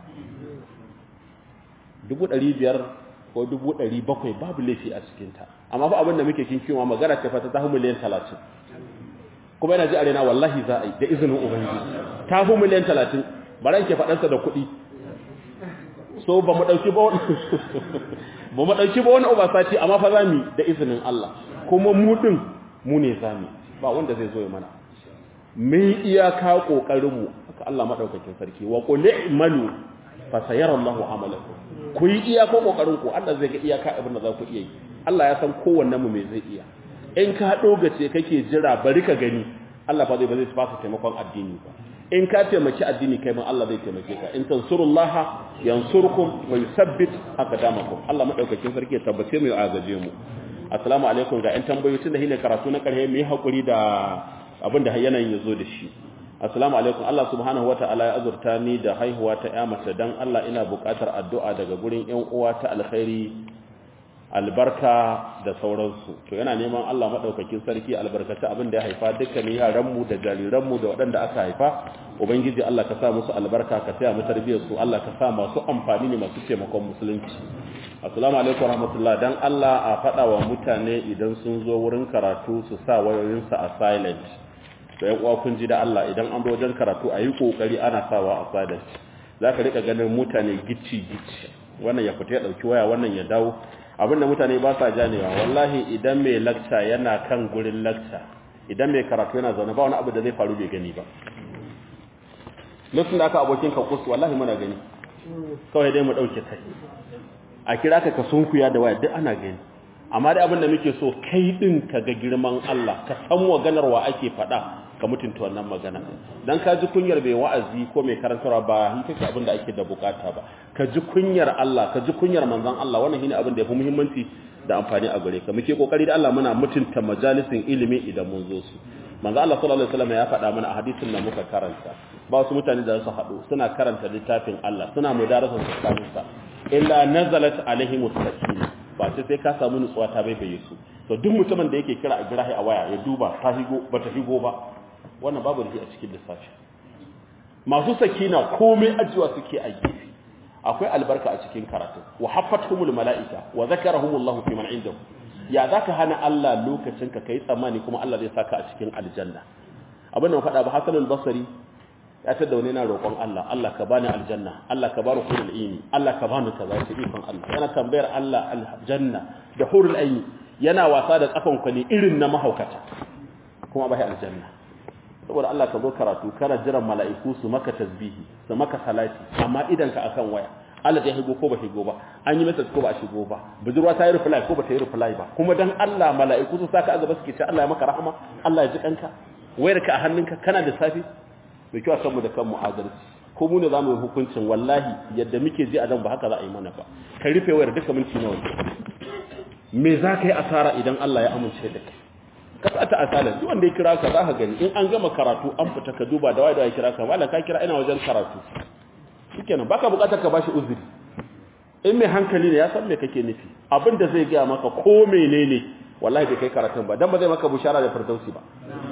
dubu ɗari biyar ko dubu ɗari bakwai babu laifi a cikinta amma fa abin da muke kinkiwa magana ce fata ta miliyan talatin kuma yana ji a rena wallahi za a yi da izinin ubangiji ta fi miliyan talatin baran ke faɗansa da kuɗi so ba mu ɗauki ba wani ba mu ɗauki ba wani obasati amma fa za mu da izinin Allah kuma mu ɗin mu ne za mu ba wanda zai zo ya mana mun iyaka kokarin mu haka Allah madaukakin sarki wa qul i'malu fa sayara Allahu amalakum ku yi iyaka kokarin ku Allah zai ga iyaka abin da za ku iya yi Allah ya san kowanne mu me zai iya in ka dogace kake jira bari ka gani Allah fa zai ba zai fasa taimakon addini ba in ka taimaki addini kai ma Allah zai taimake ka in tansurullaha yansurkum wa yuthabbit aqdamakum Allah madaukakin sarki ya tabbace mu ya agaje mu assalamu alaikum ga 'yan tambayoyi tun da hine karatu na karhe mu yi hakuri da abin da yanayin ya zo da shi assalamu alaikum Allah subhanahu wataala ya azurta ni da haihuwa ta ya mace dan Allah ina buƙatar addu'a daga gurin 'yan uwa ta alkhairi albarka da sauransu to yana neman Allah madaukakin sarki albarkaci abin da ya haifa dukkanin yaranmu da jariranmu da waɗanda aka haifa ubangiji Allah ka sa musu albarka ka taya mu tarbiyyar su Allah ka sa masu amfani ne masu taimakon musulunci assalamu alaikum warahmatullah dan Allah a faɗa wa mutane idan sun zo wurin karatu su sa wayoyinsu a silent to yan uwa kun ji da Allah idan an zo wajen karatu a yi kokari ana sawa a silent zaka rika ganin mutane gicci gicci wannan ya fita ya dauki waya wannan ya dawo abinda mutane ba sa janewa wallahi idan mai lakca yana kan gurin lakca idan mai karatu yana zaune ba wani abu da zai faru bai gani ba lokacin da aka abokin ka kusa wallahi muna gani kawai dai mu dauke kai a kira ka ka sunkuya da waya duk ana gani amma dai abinda muke so kai din ka ga girman Allah ka san maganar wa ake faɗa ka mutunta wannan magana dan ka ji kunyar bai wa'azi ko mai karantarwa ba hin kake abin da ake da bukata ba ka ji kunyar Allah ka ji kunyar manzon Allah wannan shine abin da yafi muhimmanci da amfani a gare ka muke kokari da Allah muna mutunta majalisin ilimi idan mun zo su manzo Allah sallallahu alaihi wasallam ya faɗa mana a hadisin da muka karanta ba su mutane da su haɗu suna karanta littafin Allah suna mudarasa tsakanin sa illa nazalat alaihimus sakinah ba sai sai ka samu nutsuwa ta baibaye su to duk mutumin da yake kira a girahi a waya ya duba ta higo ba ta higo ba wannan babu da a cikin lissafi masu sakina komai ajiwa suke a gefe akwai albarka a cikin karatu wa haffatuhumul malaika wa zakarahumullahu fi man indahu ya zaka hana Allah lokacin ka kai tsammani kuma Allah zai saka a cikin aljanna abin da mu faɗa ba Hassan al-Basri ya tada wani na roƙon Allah Allah ka bani aljanna Allah ka bani hurul aini Allah ka bani kaza sai ikon Allah yana tambayar Allah aljanna da hurul aini yana wasa da tsafan kwani irin na mahaukata kuma bai aljanna saboda Allah ka zo karatu kana jiran mala'iku su maka tasbihi su maka salati amma idan ka akan waya Allah ya higo ko ba higo ba an yi message ko ba shigo ba budurwa ta yi reply ko ba ta yi reply ba kuma dan Allah mala'iku su saka a gaba suke ce Allah ya maka rahama Allah ya ji kanka wayar ka a hannunka kana da safi mai kyau san mu da kanmu adalci ko mu ne zamu yi hukuncin wallahi yadda muke ji a dan ba haka za a yi mana ba ka rufe wayar duka minti nawa me za ka yi asara idan Allah ya amince da kai ka sa ta asala duk wanda ya kira ka za ka gani in an gama karatu an fita ka duba da wai da ya kira ka wala ka kira ina wajen karatu shikenan baka bukatar ka bashi uzuri in mai hankali ne ya san me kake nufi abin da zai gaya maka ko menene wallahi bai kai karatun ba dan ba zai maka bushara da firdausi ba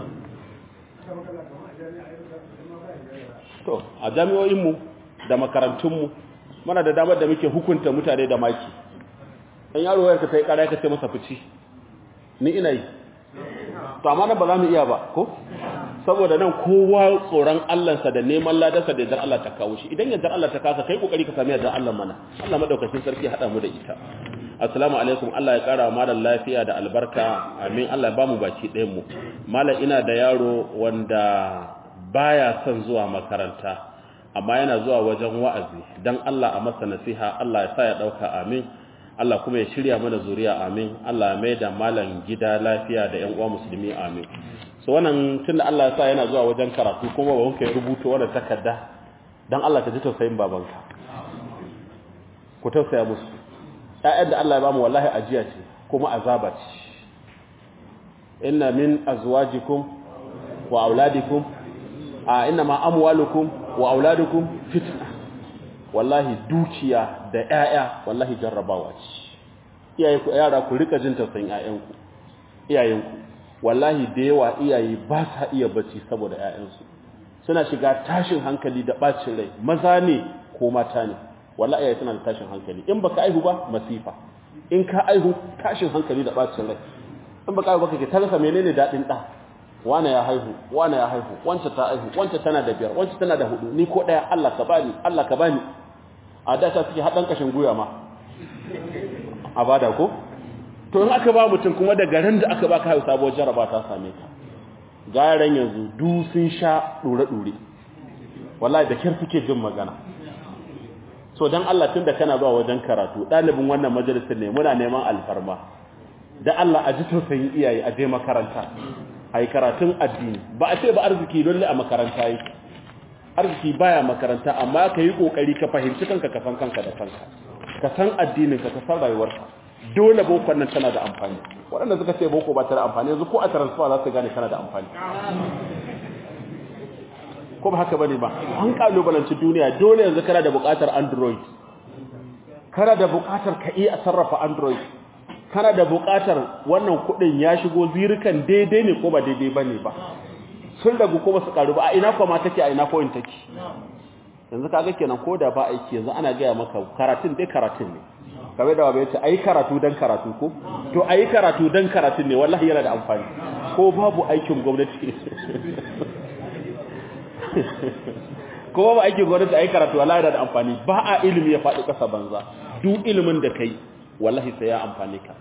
to a jami'o'inmu da makarantunmu muna da damar da muke hukunta mutane da maki dan yaro wayar ka sai kara ka ce masa fici ni ina yi to amma nan ba za mu iya ba ko saboda nan kowa tsoron Allahnsa da neman ladarsa da yardar Allah ta kawo shi idan yardar Allah ta kasa kai kokari ka sami yardar Allah mana Allah madaukakin sarki hada mu da ita assalamu alaikum Allah ya kara malam lafiya da albarka amin Allah ya bamu baki ɗayan mu malam ina da yaro wanda baya son zuwa makaranta amma yana zuwa wajen wa'azi dan Allah a masa nasiha Allah ya sa ya dauka amin Allah kuma ya shirya mana zuriya amin Allah ya maida malam gida lafiya da ƴan uwa musulmi amin so wannan tunda Allah ya sa yana zuwa wajen karatu kuma ba wanka ya rubuta wannan takarda dan Allah ka ji tausayin babanka ku tausaya musu ƴaƴan da Allah ya bamu wallahi ajiya ce kuma azaba ce inna min azwajikum wa auladikum a inna ma amwalukum wa auladukum fitna wallahi dukiya da ƴaƴa wallahi jarrabawa ce iyaye ku yara ku rika jin tausayin ƴaƴanku iyayenku wallahi da yawa iyaye ba sa iya bacci saboda ƴaƴansu suna shiga tashin hankali da bacin rai maza ne ko mata ne wallahi iyaye suna da tashin hankali in baka aihu ba masifa in ka aihu tashin hankali da bacin rai in baka aihu baka ke talasa menene dadin da wane ya haihu wane ya haihu wancan ta haihu wancan tana da biyar wancan tana da hudu ni ko daya Allah ka bani Allah ka bani a da ta suke hadan kashin guya ma a bada ko to in aka ba mutum kuma da garin da aka baka haihu sabuwar jaraba ta same ka garan yanzu du sun sha dure-dure wallahi da kyar suke jin magana so don Allah tun da kana zuwa wajen karatu ɗalibin wannan majalisar ne muna neman alfarma da Allah a ji tausayin iyaye a je makaranta a yi karatun addini ba a ce ba arziki dole a makaranta yi arziki baya makaranta amma ka yi ƙoƙari ka fahimci kanka ka san kanka da kanka ka san addininka ka san rayuwarka dole bokon nan tana da amfani waɗanda suka ce boko ba ta da amfani yanzu ko a transfer za su gane tana da amfani ko ba haka bane ba an kalubalanci duniya dole yanzu kana da buƙatar android kana da buƙatar ka iya sarrafa android kana da buƙatar wannan kuɗin ya shigo zirikan daidai ne ko ba daidai bane ba sun ragu ko ba su karu ba a ina kuma take a ina point take yanzu kaga kenan ko da ba aiki yanzu ana gaya maka karatun dai karatun ne kamar da wabe yace ayi karatu dan karatu ko to ayi karatu dan karatun ne wallahi yana da amfani ko babu aikin gwamnati ko babu aikin gwamnati ayi karatu wallahi yana da amfani ba a ilimi ya faɗi ƙasa banza duk ilimin da kai wallahi sai ya amfane ka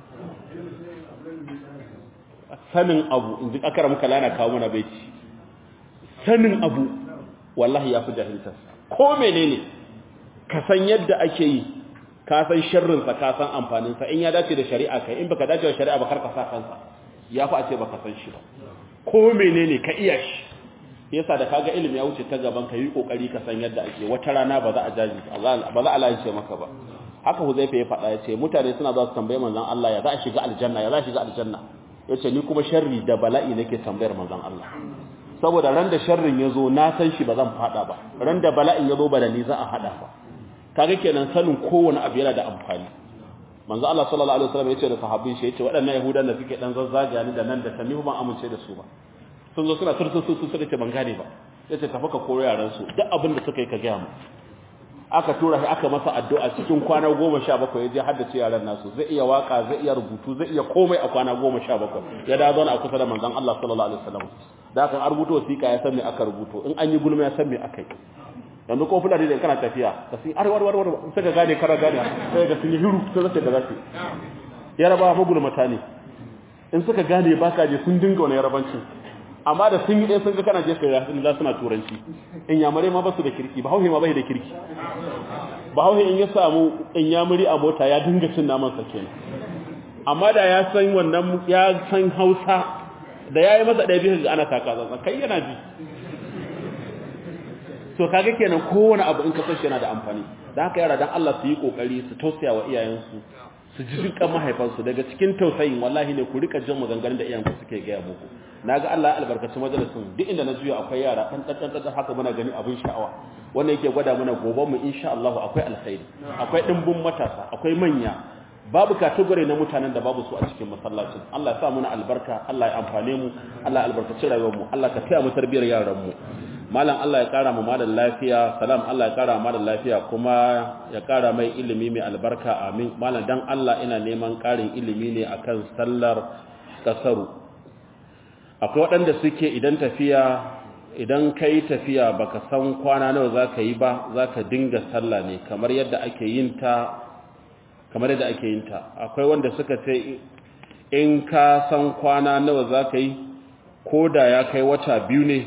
sanin abu in ji akara muka lana kawo mana baiti sanin abu wallahi ya fi jahiltarsa ko menene ka san yadda ake yi ka san sharrinsa ka san amfaninsa in ya dace da shari'a kai in baka dace da shari'a ba kar ka sa kansa ya fi a ce baka san shi ba ko menene ka iya shi yasa da kaga ilimi ya wuce ta gaban ka yi kokari ka san yadda ake wata rana ba za a jaji ba za a lalace maka ba haka huzaifa ya faɗa ya ce mutane suna za su tambaye manzon Allah ya za a shiga aljanna ya za a shiga aljanna ya ce ni kuma sharri da bala'i nake tambayar manzon Allah saboda ran da sharrin ya zo na san shi ba zan faɗa ba ran da bala'in ya zo ba da ni za a haɗa ba kaga kenan sanin kowane abu yana da amfani manzo Allah sallallahu alaihi wasallam yace da sahabbai shi yace waɗannan yahudan da suke dan zazzaga ni da nan da tamihu ban amince da su ba sun zo suna tursu su suka ce ban gane ba yace tafi ka koyo yaran su duk abin da suka yi ka gaya mu aka tura shi aka masa addu'a cikin kwana 17 ya je haddace yaran nasu zai iya waka zai iya rubutu zai iya komai a kwana 17 ya da zauna a kusa da manzon Allah sallallahu alaihi wasallam da kan rubuto wasiƙa ya san me aka rubuto in an yi gulma ya san me aka yi yanzu ko fulani da kana tafiya ka sai arwar warwar sai ka gane kara gane sai ga sun yi hiru sai zai da zasu yaraba magulmata ne in suka gane baka je sun dinga wani yarabancin amma da sun yi ɗaya sun ga kana je kai sun za suna turanci in yamare ma basu da kirki ba hauhe ma bai da kirki ba hauhe in ya samu in yamuri a mota ya dinga cin naman sa kenan amma da ya san wannan ya san hausa da ya yi masa ɗaya biyu ga ana taka tsantsan kai yana ji so kaga kenan kowane abu in ka san shi yana da amfani da haka yara dan Allah su yi kokari su tausaya wa iyayensu su ji dukkan mahaifansu daga cikin tausayin wallahi ne ku rika jin maganganun da iyayenku suke gaya muku naga Allah ya albarkaci majalisin duk inda na juya akwai yara dan dan dan haka muna gani abin sha'awa wanda yake gwada mana goban mu insha Allah akwai alkhairi akwai dimbin matasa akwai manya babu category na mutanen da babu su a cikin masallacin Allah ya sa muna albarka Allah ya amfane mu Allah ya albarkaci rayuwar mu Allah ka taya mu tarbiyar yaran mu malam Allah ya kara mu malam lafiya salam Allah ya kara malam lafiya kuma ya kara mai ilimi mai albarka amin malam dan Allah ina neman karin ilimi ne akan sallar kasaru akwai waɗanda suke idan tafiya idan kai tafiya baka san kwana nawa zaka yi ba zaka dinga sallah ne kamar yadda ake yin ta kamar yadda ake yin ta akwai wanda suka ce in ka san kwana nawa zaka yi ko da ya kai wata biyu ne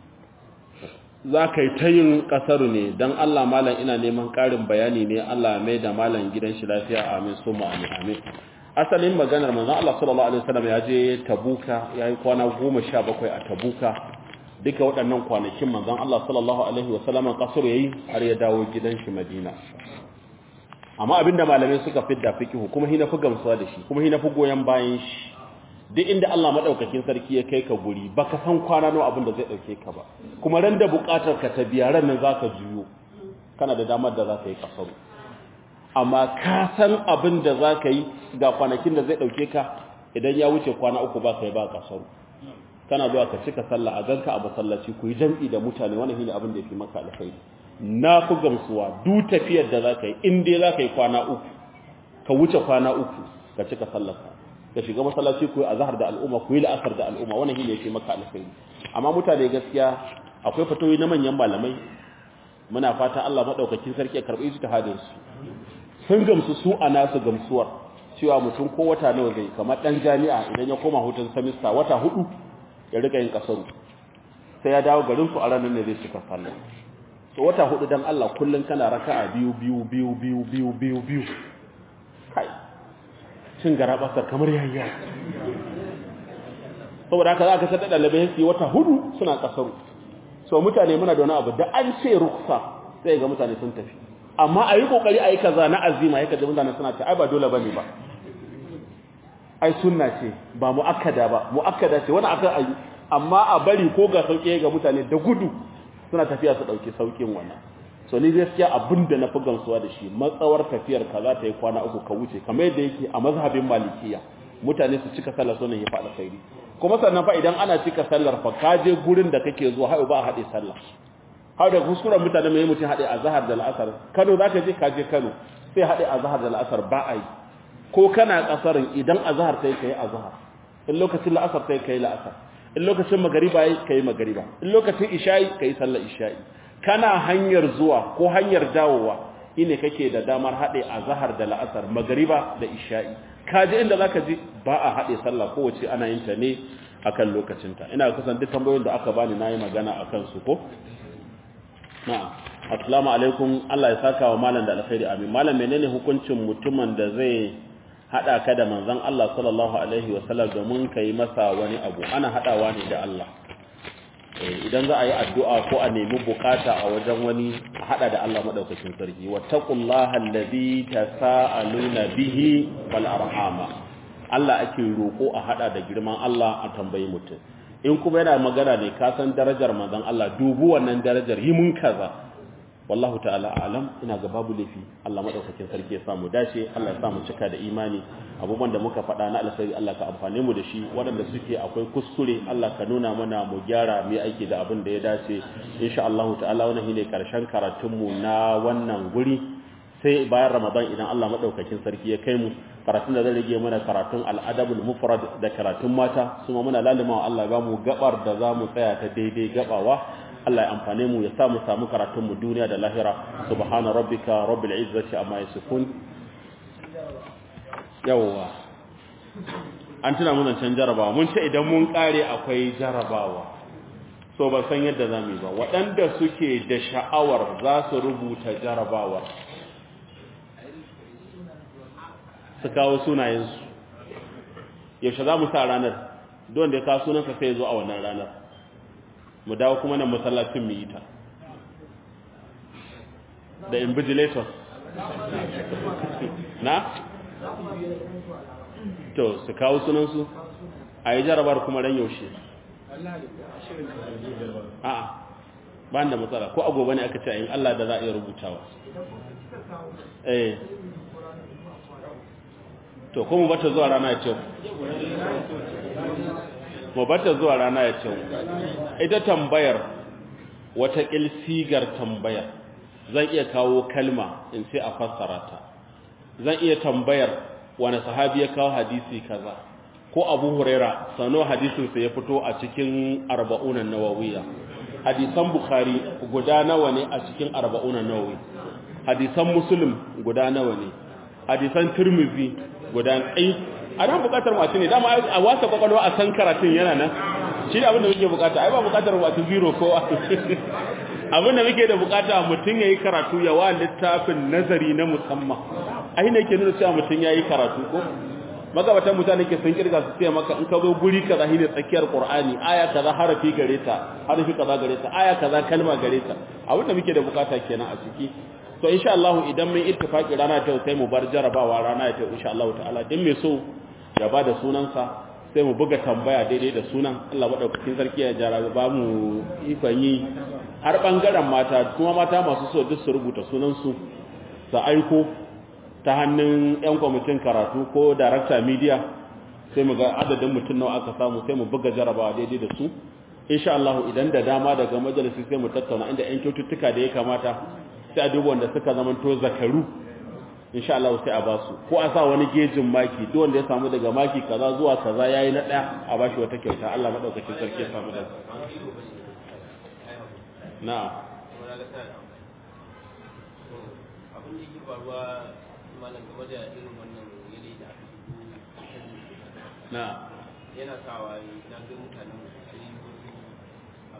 za ka yi ta yin ƙasaru ne don Allah malam ina neman ƙarin bayani ne Allah mai da malam gidan shi lafiya amin su amin amin asalin maganar manzon Allah sallallahu alaihi wasallam ya je Tabuka ya yi kwana goma sha bakwai a Tabuka duka waɗannan kwanakin manzon Allah sallallahu alaihi wasallam ƙasaru yayi har ya dawo gidan shi Madina amma abinda malamai suka fidda fikihu kuma hina fi gamsuwa da shi kuma hina fi goyon bayan shi duk inda Allah madaukakin sarki ya kai ka guri baka san kwana nawa abin da zai dauke ka ba kuma ran da bukatar ka ta biya ran nan zaka juyo kana da damar da zaka yi kasaru amma ka san abin da zaka yi ga kwanakin da zai dauke ka idan ya wuce kwana uku ba kai ba kasaru kana zuwa ka cika sallah a ganka a masallaci ku yi jam'i da mutane wannan shine abin da yafi maka alkhairi na ku gamsuwa duk tafiyar da zaka yi in dai zaka yi kwana uku ka wuce kwana uku ka cika sallarka ka shiga masallaci ku a zahar da al'umma ku yi la'asar da al'umma wannan shine yake maka alkhairi amma mutane gaskiya akwai fatoyi na manyan malamai muna fata Allah madaukakin sarki ya karbi ijtihadin su sun gamsu su a nasu gamsuwar cewa mutum ko wata nawa zai kamar dan jami'a idan ya koma hutun semester wata hudu ya rika yin kasaru sai ya dawo garin su a ranar ne zai cika sallah so wata hudu dan Allah kullun kana raka'a biyu biyu biyu biyu biyu biyu biyu kai cin garabasar kamar yayya saboda haka za ka sadda dalibai su wata hudu suna kasaru so mutane muna da wani abu da an ce ruksa sai ga mutane sun tafi amma a yi kokari a yi kaza na azima yaka da mutane suna ce ai ba dole bane ba ai sunna ce ba muakkada ba muakkada ce wani akan ayi amma a bari ko ga sauke ga mutane da gudu suna tafiya su dauki saukin wannan so ni gaskiya abinda na fi gamsuwa da shi matsawar tafiyar ka za ta yi kwana uku ka wuce kamar yadda yake a mazhabin malikiya mutane su cika sallar sunan ya faɗa sairi kuma sannan fa idan ana cika sallar fa ka je gurin da kake zuwa har ba a haɗe sallah har da kuskuren mutane mai mutum haɗe a zahar da la'asar kano za ka je ka je kano sai haɗe a zahar da la'asar ba a yi ko kana ƙasarin idan a zahar sai ka yi a zahar in lokacin la'asar sai ka yi la'asar in lokacin magariba yi ka yi magariba in lokacin isha'i ka yi sallar isha'i kana hanyar zuwa ko hanyar dawowa ine kake da damar haɗe a zahar da la'asar magariba da isha'i ka je inda zaka ji ba a haɗe sallah kowace ana yin ta ne akan lokacinta ina kusan duk tambayoyin da aka bani nayi magana akan su ko na'am assalamu alaikum Allah ya saka wa malam da alkhairi amin malam menene hukuncin mutumin da zai hada ka da manzon Allah sallallahu alaihi wa sallam domin kai masa wani abu ana hadawa ne da Allah idan za a yi addu'a ko a nemi bukata a wajen wani a hada da Allah madaukakin sarki wattaqullaha allazi tasaaluna bihi wal arhama Allah ake roko a hada da girman Allah a tambayi mutum in kuma yana magana ne ka san darajar manzon Allah dubu wannan darajar yi mun kaza wallahu ta'ala alam ina ga babu lafi Allah madaukakin sarki ya samu dace Allah ya samu cika da imani abubuwan da muka faɗa na alkhairi Allah ka amfane mu da shi waɗanda suke akwai kuskure Allah ka nuna mana mu gyara mu aiki da abin da ya dace insha Allah ta'ala wannan shine karshen karatun mu na wannan guri sai bayan Ramadan idan Allah madaukakin sarki ya kai mu karatun da zai rage mana karatun al'adabul mufrad da karatun mata kuma muna lalimawa Allah ba mu gabar da za mu tsaya ta daidai gabawa Allah ya amfane mu ya samu samu karatun mu duniya da lahira subhana rabbika rabbil izzati amma yasifun yawwa an tuna mun can jarabawa mun ce idan mun kare akwai jarabawa so ba san yadda zamu yi ba waɗanda suke da sha'awar za su rubuta jarabawar su kawo sunayensu yaushe za mu sa ranar don da ya kawo sunansa sai zo a wannan ranar mu dawo kuma nan masallacin mu yi ta da invigilators na? to su kawo sunansu a yi jarabar kuma ran yaushe a ba da matsala ko agoba ne aka ce in Allah da za a iya rubutawa eh to ko mu bata zuwa rana ya ce mu bata zuwa rana ya ce ita tambayar wata sigar tambayar zan iya kawo kalma in sai a fassara ta zan iya tambayar wani sahabi ya kawo hadisi kaza ko abu huraira sano hadisinsa ya fito a cikin arba'unan nawawiya hadisan bukhari guda nawa ne a cikin arba'unan nawawi hadisan muslim guda nawa ne hadisan tirmidhi guda ai a nan bukatar masu ne dama a wasa kwakwalwa a san karatun yana nan shi da abinda muke bukata ai ba bukatar masu zero ko abinda muke da bukata mutum ya yi karatu ya wa littafin nazari na musamman ai ne ke nuna cewa mutum ya yi karatu ko magabatan mutane ke sun kirga su ce maka in ka zo guri kaza shine tsakiyar qur'ani aya kaza harafi gare ta harafi kaza gare ta aya kaza kalma gare ta abinda muke da bukata kenan a ciki to insha Allah idan mun ittifaki rana ta sai mu bar jarabawa rana ta insha Allah ta'ala din mai so ya bada sunansa sai mu buga tambaya daidai da sunan Allah madaukakin sarki ya jarabe ba mu ikon yi har bangaren mata kuma mata masu so duk su rubuta sunan su su aiko ta hannun yan kwamitin karatu ko director media sai mu ga adadin mutum nawa aka samu sai mu buga jarabawa daidai da su insha Allah idan da dama daga majalisi sai mu tattauna inda yan kyaututtuka da ya kamata sai a duba wanda suka zamanto zakaru insha Allah sai a basu ko a sa wani gejin maki duk wanda ya samu daga maki kaza zuwa kaza yayi na daya a bashi wata kyauta Allah madaukakin sarki ya samu da na'am abin da yake faruwa malam game da irin wannan yanayi da aka na'am yana sawa na ga mutanen sai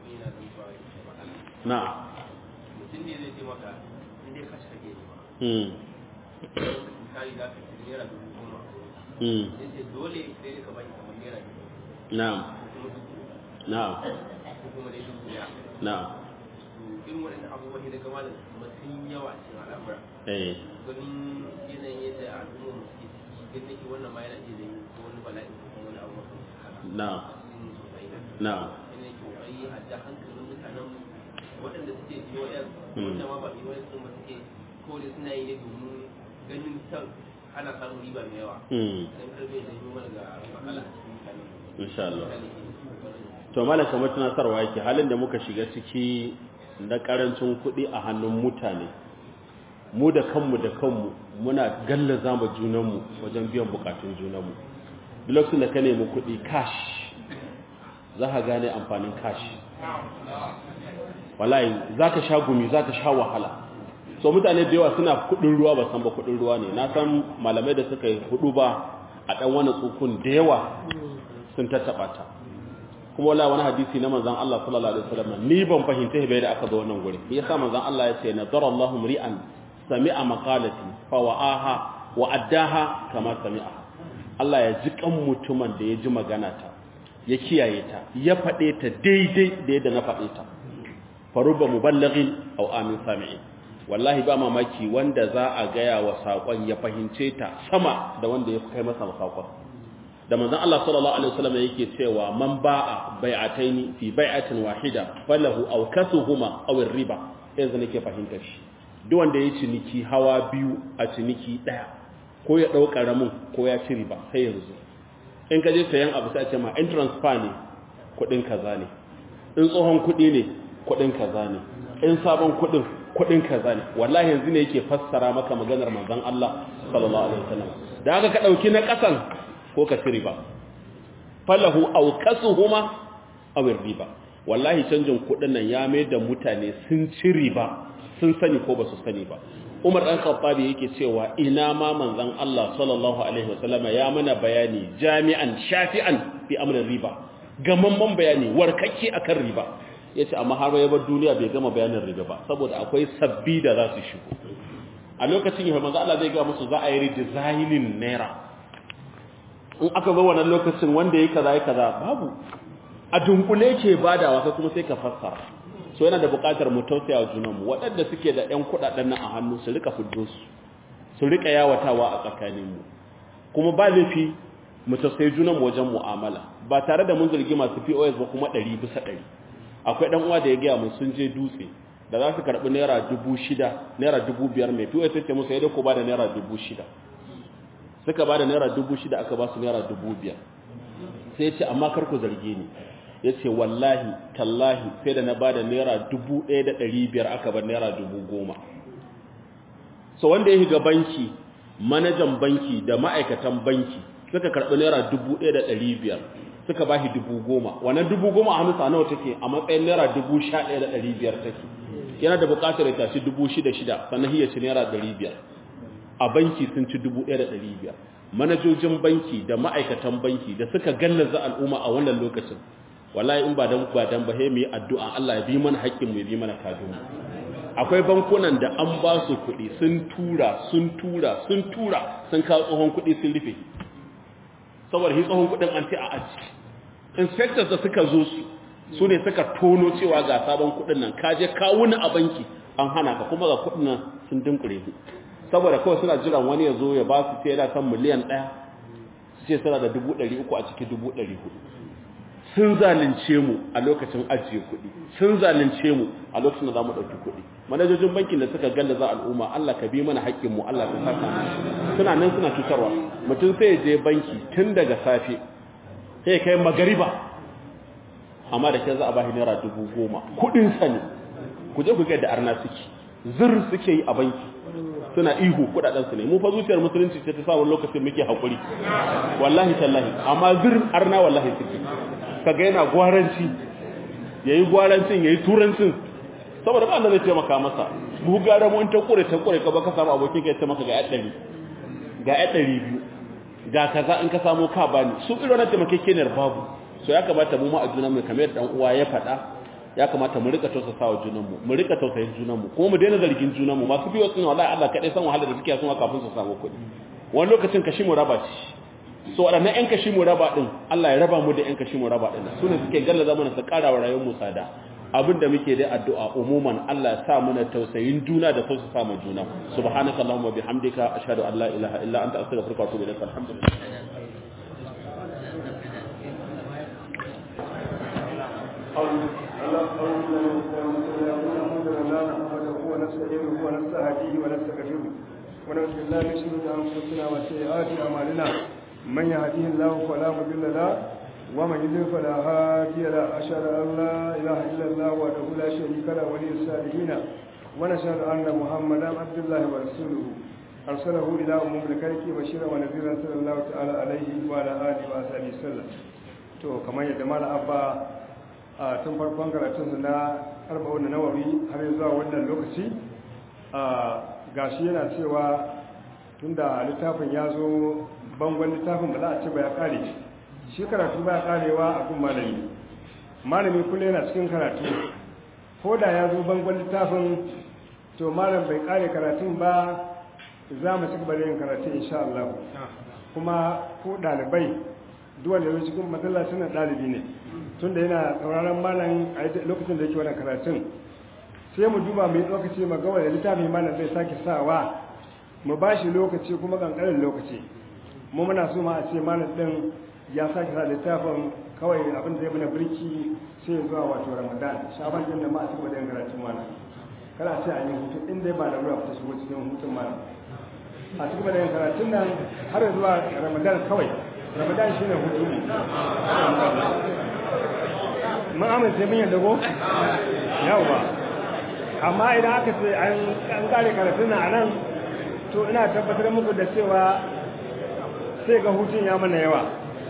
abin yana zan zuwa ya ce matsala na mutum ne zai ce maka in dai kashi kake nema mm misali za ka ci naira dubu goma mm sai ce dole sai dai ka bani kamar naira dubu na ko kuma dubu na ko kuma dai dubu ɗaya na to irin waɗannan abubuwan ne daga malam kuma sun yawa a cikin al'amura eh ganin yanayin yadda al'ummar mu suke ciki ganin nake wannan ma yana iya zai ko wani bala'i ko kuma wani abu mafi haka na a cikin sosai na na yana yake kokari a ja hankalin mutanen mu waɗanda suke POS Mm. wanda ma ba POS ɗin ba suke kawai suna yi ne domin ganin can ana samun riba mai yawa mm dan karbe da yi mana ga matsala a cikin mutanen mu insha Allah misali ke kokarin to malam kamar tunatarwa yake halin da muka shiga ciki na karancin kuɗi a hannun mutane mu da kanmu da kanmu muna gallaza ma junanmu wajen biyan bukatun junanmu duk lokacin da ka nemi kuɗi cash za ka gane amfanin cash wallahi za ka sha gumi za ka sha wahala so mutane da yawa suna kuɗin ruwa ba san ba kuɗin ruwa ne na san malamai da suka yi hudu ba a ɗan wani tsukun da yawa sun tattaɓa ta kuma wala wani hadisi na manzon Allah sallallahu alaihi wasallam ni ban fahimta bai da aka zo wannan guri yasa manzon Allah ya ce nazara Allahu mri'an sami'a maqalati fa wa'aha wa addaha kama sami'a Allah ya ji kan mutumin da ya ji magana ta ya kiyaye ta ya faɗe ta daidai da yadda na faɗe ta faruba muballighin aw amin sami'in wallahi ba mamaki wanda za a gaya wa saƙon ya fahimce ta sama da wanda ya kai masa saƙon da manzon Allah sallallahu alaihi wasallam yake cewa man ba'a bai'ataini fi bai'atin wahida falahu aw kasuhuma aw riba yanzu nake fahimtar shi duk wanda ya ciniki hawa biyu a ciniki daya ko ya dau karamin ko ya ci riba sai yanzu in ka je sayan abu sai a ce ma in transfer ne kudin kaza ne in tsohon kudi ne kudin kaza ne in sabon kudin kudin kaza ne wallahi yanzu ne yake fassara maka maganar manzon Allah sallallahu alaihi wasallam da haka ka dauki na kasan ko ka ci riba falahu aw kasuhuma aw riba wallahi canjin kudin nan ya mai da mutane sun ci riba sun sani ko ba su sani ba Umar dan Khattabi yake cewa ina ma manzon Allah sallallahu alaihi wasallam ya mana bayani jami'an shafi'an fi amrin riba gamamman bayani warkakke akan riba yace amma har ya bar duniya bai gama bayanin riba ba saboda akwai sabbi da za su shigo a lokacin ya manzo Allah zai ga musu za a yi redesigning naira in aka zo wannan lokacin wanda yake kaza yake kaza babu a dunkule ke badawa sai kuma sai ka fassara so yana da buƙatar mu tausaya junan mu waɗanda suke da ƴan kuɗaɗen nan a hannu su rika fiddo su su rika yawatawa a tsakanin mu kuma ba laifi mu tausayi junan mu wajen mu'amala ba tare da mun zargi masu POS ba kuma 100 bisa 100 akwai dan uwa da ya gaya mun sun je dutse da za su karɓi naira dubu shida naira dubu biyar mai POS sai ce musu ya ko ba da naira dubu shida suka ba da naira dubu shida aka ba su naira dubu biyar sai ce amma kar ku zarge ni ya ce wallahi tallahi sai da na ba da naira dubu ɗaya da ɗari biyar aka bar naira dubu goma so wanda ya shiga banki manajan banki da ma'aikatan banki suka karɓi naira dubu ɗaya da ɗari biyar suka ba shi dubu goma wannan dubu goma a hannunsa nawa take a matsayin naira dubu sha ɗaya da ɗari biyar take yana da buƙatar ya tashi dubu shida shida sannan ya ci naira ɗari biyar a banki sun ci dubu ɗaya da ɗari biyar manajojin banki da ma'aikatan banki da suka gallaza al'umma a wannan lokacin wallahi in ba dan ba dan ba mu yi addu'a Allah ya bi mana haƙƙin mu ya bi mana kadun akwai bankunan da an ba su kuɗi sun tura sun tura sun tura sun kawo tsohon kuɗi sun rufe saboda shi tsohon kuɗin an ce a aji inspectors da suka zo su su ne suka tono cewa ga sabon kuɗin nan ka je ka wuni a banki an hana ka kuma ga kuɗin nan sun dinkure su saboda kawai suna jiran wani ya zo ya ba su ce yana kan miliyan ɗaya su ce suna da dubu ɗari uku a ciki dubu ɗari hudu sun zalunce mu a lokacin ajiye kuɗi sun zalunce mu a lokacin da za mu ɗauki kuɗi manajojin bankin da suka gallaza al'umma Allah ka bi mana haƙƙin mu Allah ka saka mu suna nan suna cutarwa mutum sai ya je banki tun daga safe sai ya kai magariba amma da ke za a ba shi naira dubu goma kuɗinsa ne ku je ku ga da arna suke zir suke yi a banki suna ihu kudaden su ne mu fa zuciyar musulunci ce ta sa wani lokacin muke hakuri wallahi tallahi amma zir arna wallahi suke kaga yana gwaranci yayi gwarancin yayi turancin saboda ba Allah zai taimaka masa mu gara mu ta kure ta kure ka ba ka samu abokin ka ya taimaka ga 100 ga 200 ga kaza in ka samu ka bani su irin wannan taimakekeniyar babu so ya kamata mu ma a junan mu kamar dan uwa ya faɗa ya kamata mu rika tausasawa junanmu mu rika tausayin junanmu kuma mu daina zargin junanmu masu biyo suna wallahi Allah kadai san wahalar da suke suna kafin su samu kuɗi wani lokacin kashi mu raba ci so waɗannan ƴan kashi mu raba din Allah ya raba mu da ƴan kashi mu raba din su ne suke gallaza mana su ƙara wa rayuwar mu tsada abinda muke da addu'a umuman Allah ya sa mana tausayin juna da tausasa ma juna subhanaka allahumma bihamdika ashhadu an la ilaha illa anta astaghfiruka wa atubu ilaik alhamdulillah ونستعينه ونستهديه ونستغفره ونعوذ بالله من شرور انفسنا وسيئات اعمالنا من يهديه الله فلا مضل له ومن يضلل فلا هادي له اشهد ان لا اله الا الله وحده لا شريك له ولي الصالحين ونشهد ان محمدا عبد الله ورسوله ارسله الى امم الكرك بشيرا ونذيرا صلى الله تعالى عليه وعلى اله وصحبه وسلم to kamar yadda mala abba a tun farkon karatunsu na arba'un da nawawi har zuwa wannan lokaci a gashi yana cewa tunda littafin ya zo bangon littafin ba za a ce ba ya kare shi karatu ba ya karewa a kun malami malami kullum yana cikin karatu ko da ya zo bangon littafin to malam bai kare karatun ba za mu ci gaba da yin karatu insha Allah kuma ko dalibai duwan da cikin masallacin dalibi ne tunda yana sauraron malam a lokacin da yake wannan karatun sai mu duba mai lokaci mu ga wanda littafi malam zai sake sawa mu ba shi lokaci kuma kankanin lokaci mu muna so ma a ce malam din ya sake sa littafin kawai abin da zai mana birki sai zuwa wato ramadan shaban din da ma a cikin da karatun malam kada sai a yi hutu in dai ba da ruwa fita shigo cikin hutun malam a cikin da karatun nan har zuwa ramadan kawai ramadan shine hutu ne mun amince mun yadda ko yawa amma idan aka ce an kare karatun nan anan to ina tabbatar muku da cewa sai ga hutun ya mana yawa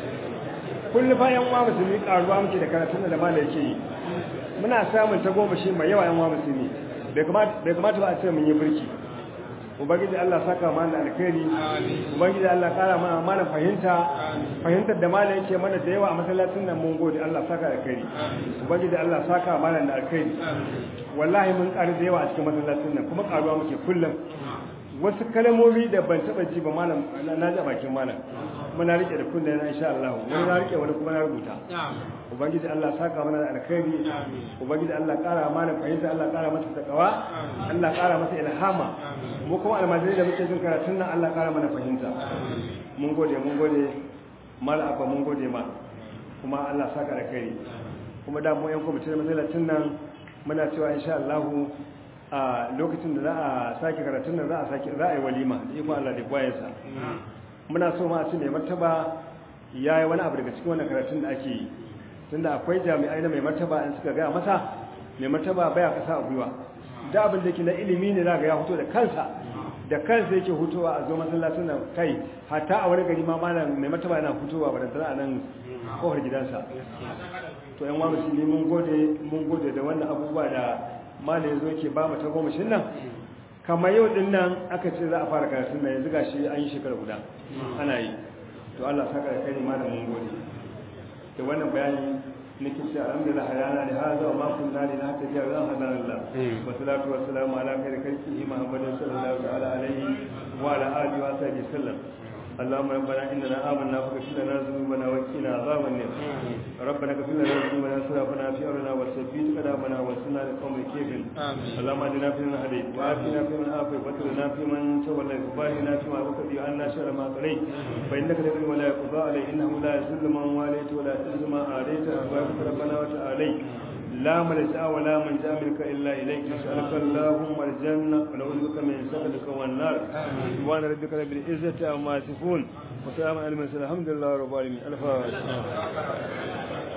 kullu fa yan uwa musulmi karuwa muke da karatun da malai yake yi muna samun ta goma shi mai yawa yan uwa musulmi bai kamata ba a ce mun yi birki ubangiji Allah saka mana alkhairi ubangiji Allah kara mana mana fahimta fahimtar da malam yake mana da yawa a masallacin nan mun gode Allah saka alkhairi ubangiji Allah saka mana da alkhairi wallahi mun ƙari da yawa a cikin masallacin nan kuma karuwa muke kullum wasu kalmomi da ban taba ji ba malam na ji a bakin malam muna rike da kunne na insha Allah wani na rike wani kuma na rubuta ubangiji Allah saka mana da alkhairi ubangiji Allah kara mana fahimta Allah kara masa takawa Allah kara masa ilhama mu kuma almajiri da muke jin karatun nan Allah kara mana fahimta mun gode mun gode mal abba mun gode ma kuma Allah saka da kai kuma da mu yan kwamitin masallacin nan muna cewa insha Allah a lokacin da za a sake karatun nan za a sake za a yi walima da iko Allah da kwayansa muna so ma a ce mai martaba yayi wani abu daga cikin wannan karatun da ake yi tunda akwai jami'ai na mai martaba in suka gaya masa mai martaba baya kasa a gwiwa da abin da ke na ilimi ne za ga ya fito da kansa da kansa yake hutowa a zo masallacin nan kai hatta a wani gari ma malam mai martaba yana hutowa ba da tana a nan kofar gidansa to yan wani musulmi mun gode mun gode da wannan abubuwa da malam yazo yake ba mu ta goma shin nan kamar yau din nan aka ce za a fara karatun nan yanzu gashi an yi shekara guda ana yi to Allah saka da kai malam mun gode da wannan bayani nake ce alhamdulillah hayana da hada wa ma kunna li nahtadiya wa hadana Allah wa salatu wa salamu ala khairi khalqihi Muhammadin sallallahu ta'ala alaihi wa ala alihi wa sahbihi sallam اللهم ربنا اننا امنا فاغفر لنا ذنوبنا وقنا عذاب النار ربنا اغفر لنا ذنوبنا واسرافنا في امرنا وثبت قدامنا وانصرنا على القوم الكافرين اللهم اهدنا فيمن هديت وعافنا فيمن عافيت وتولنا فيمن توليت وبارنا فيما وقضي عنا شر ما قضيت فانك تقضي ولا يقضى عليك انه لا يذل من واليت ولا يعز من عاديت تبارك ربنا وتعالى لا ملجا ولا منجا منك الا اليك نسالك اللهم الجنه ونعوذ بك من سخطك والنار سبحان ربك رب العزه عما يصفون وسلام على المرسلين الحمد لله رب العالمين الفاتحه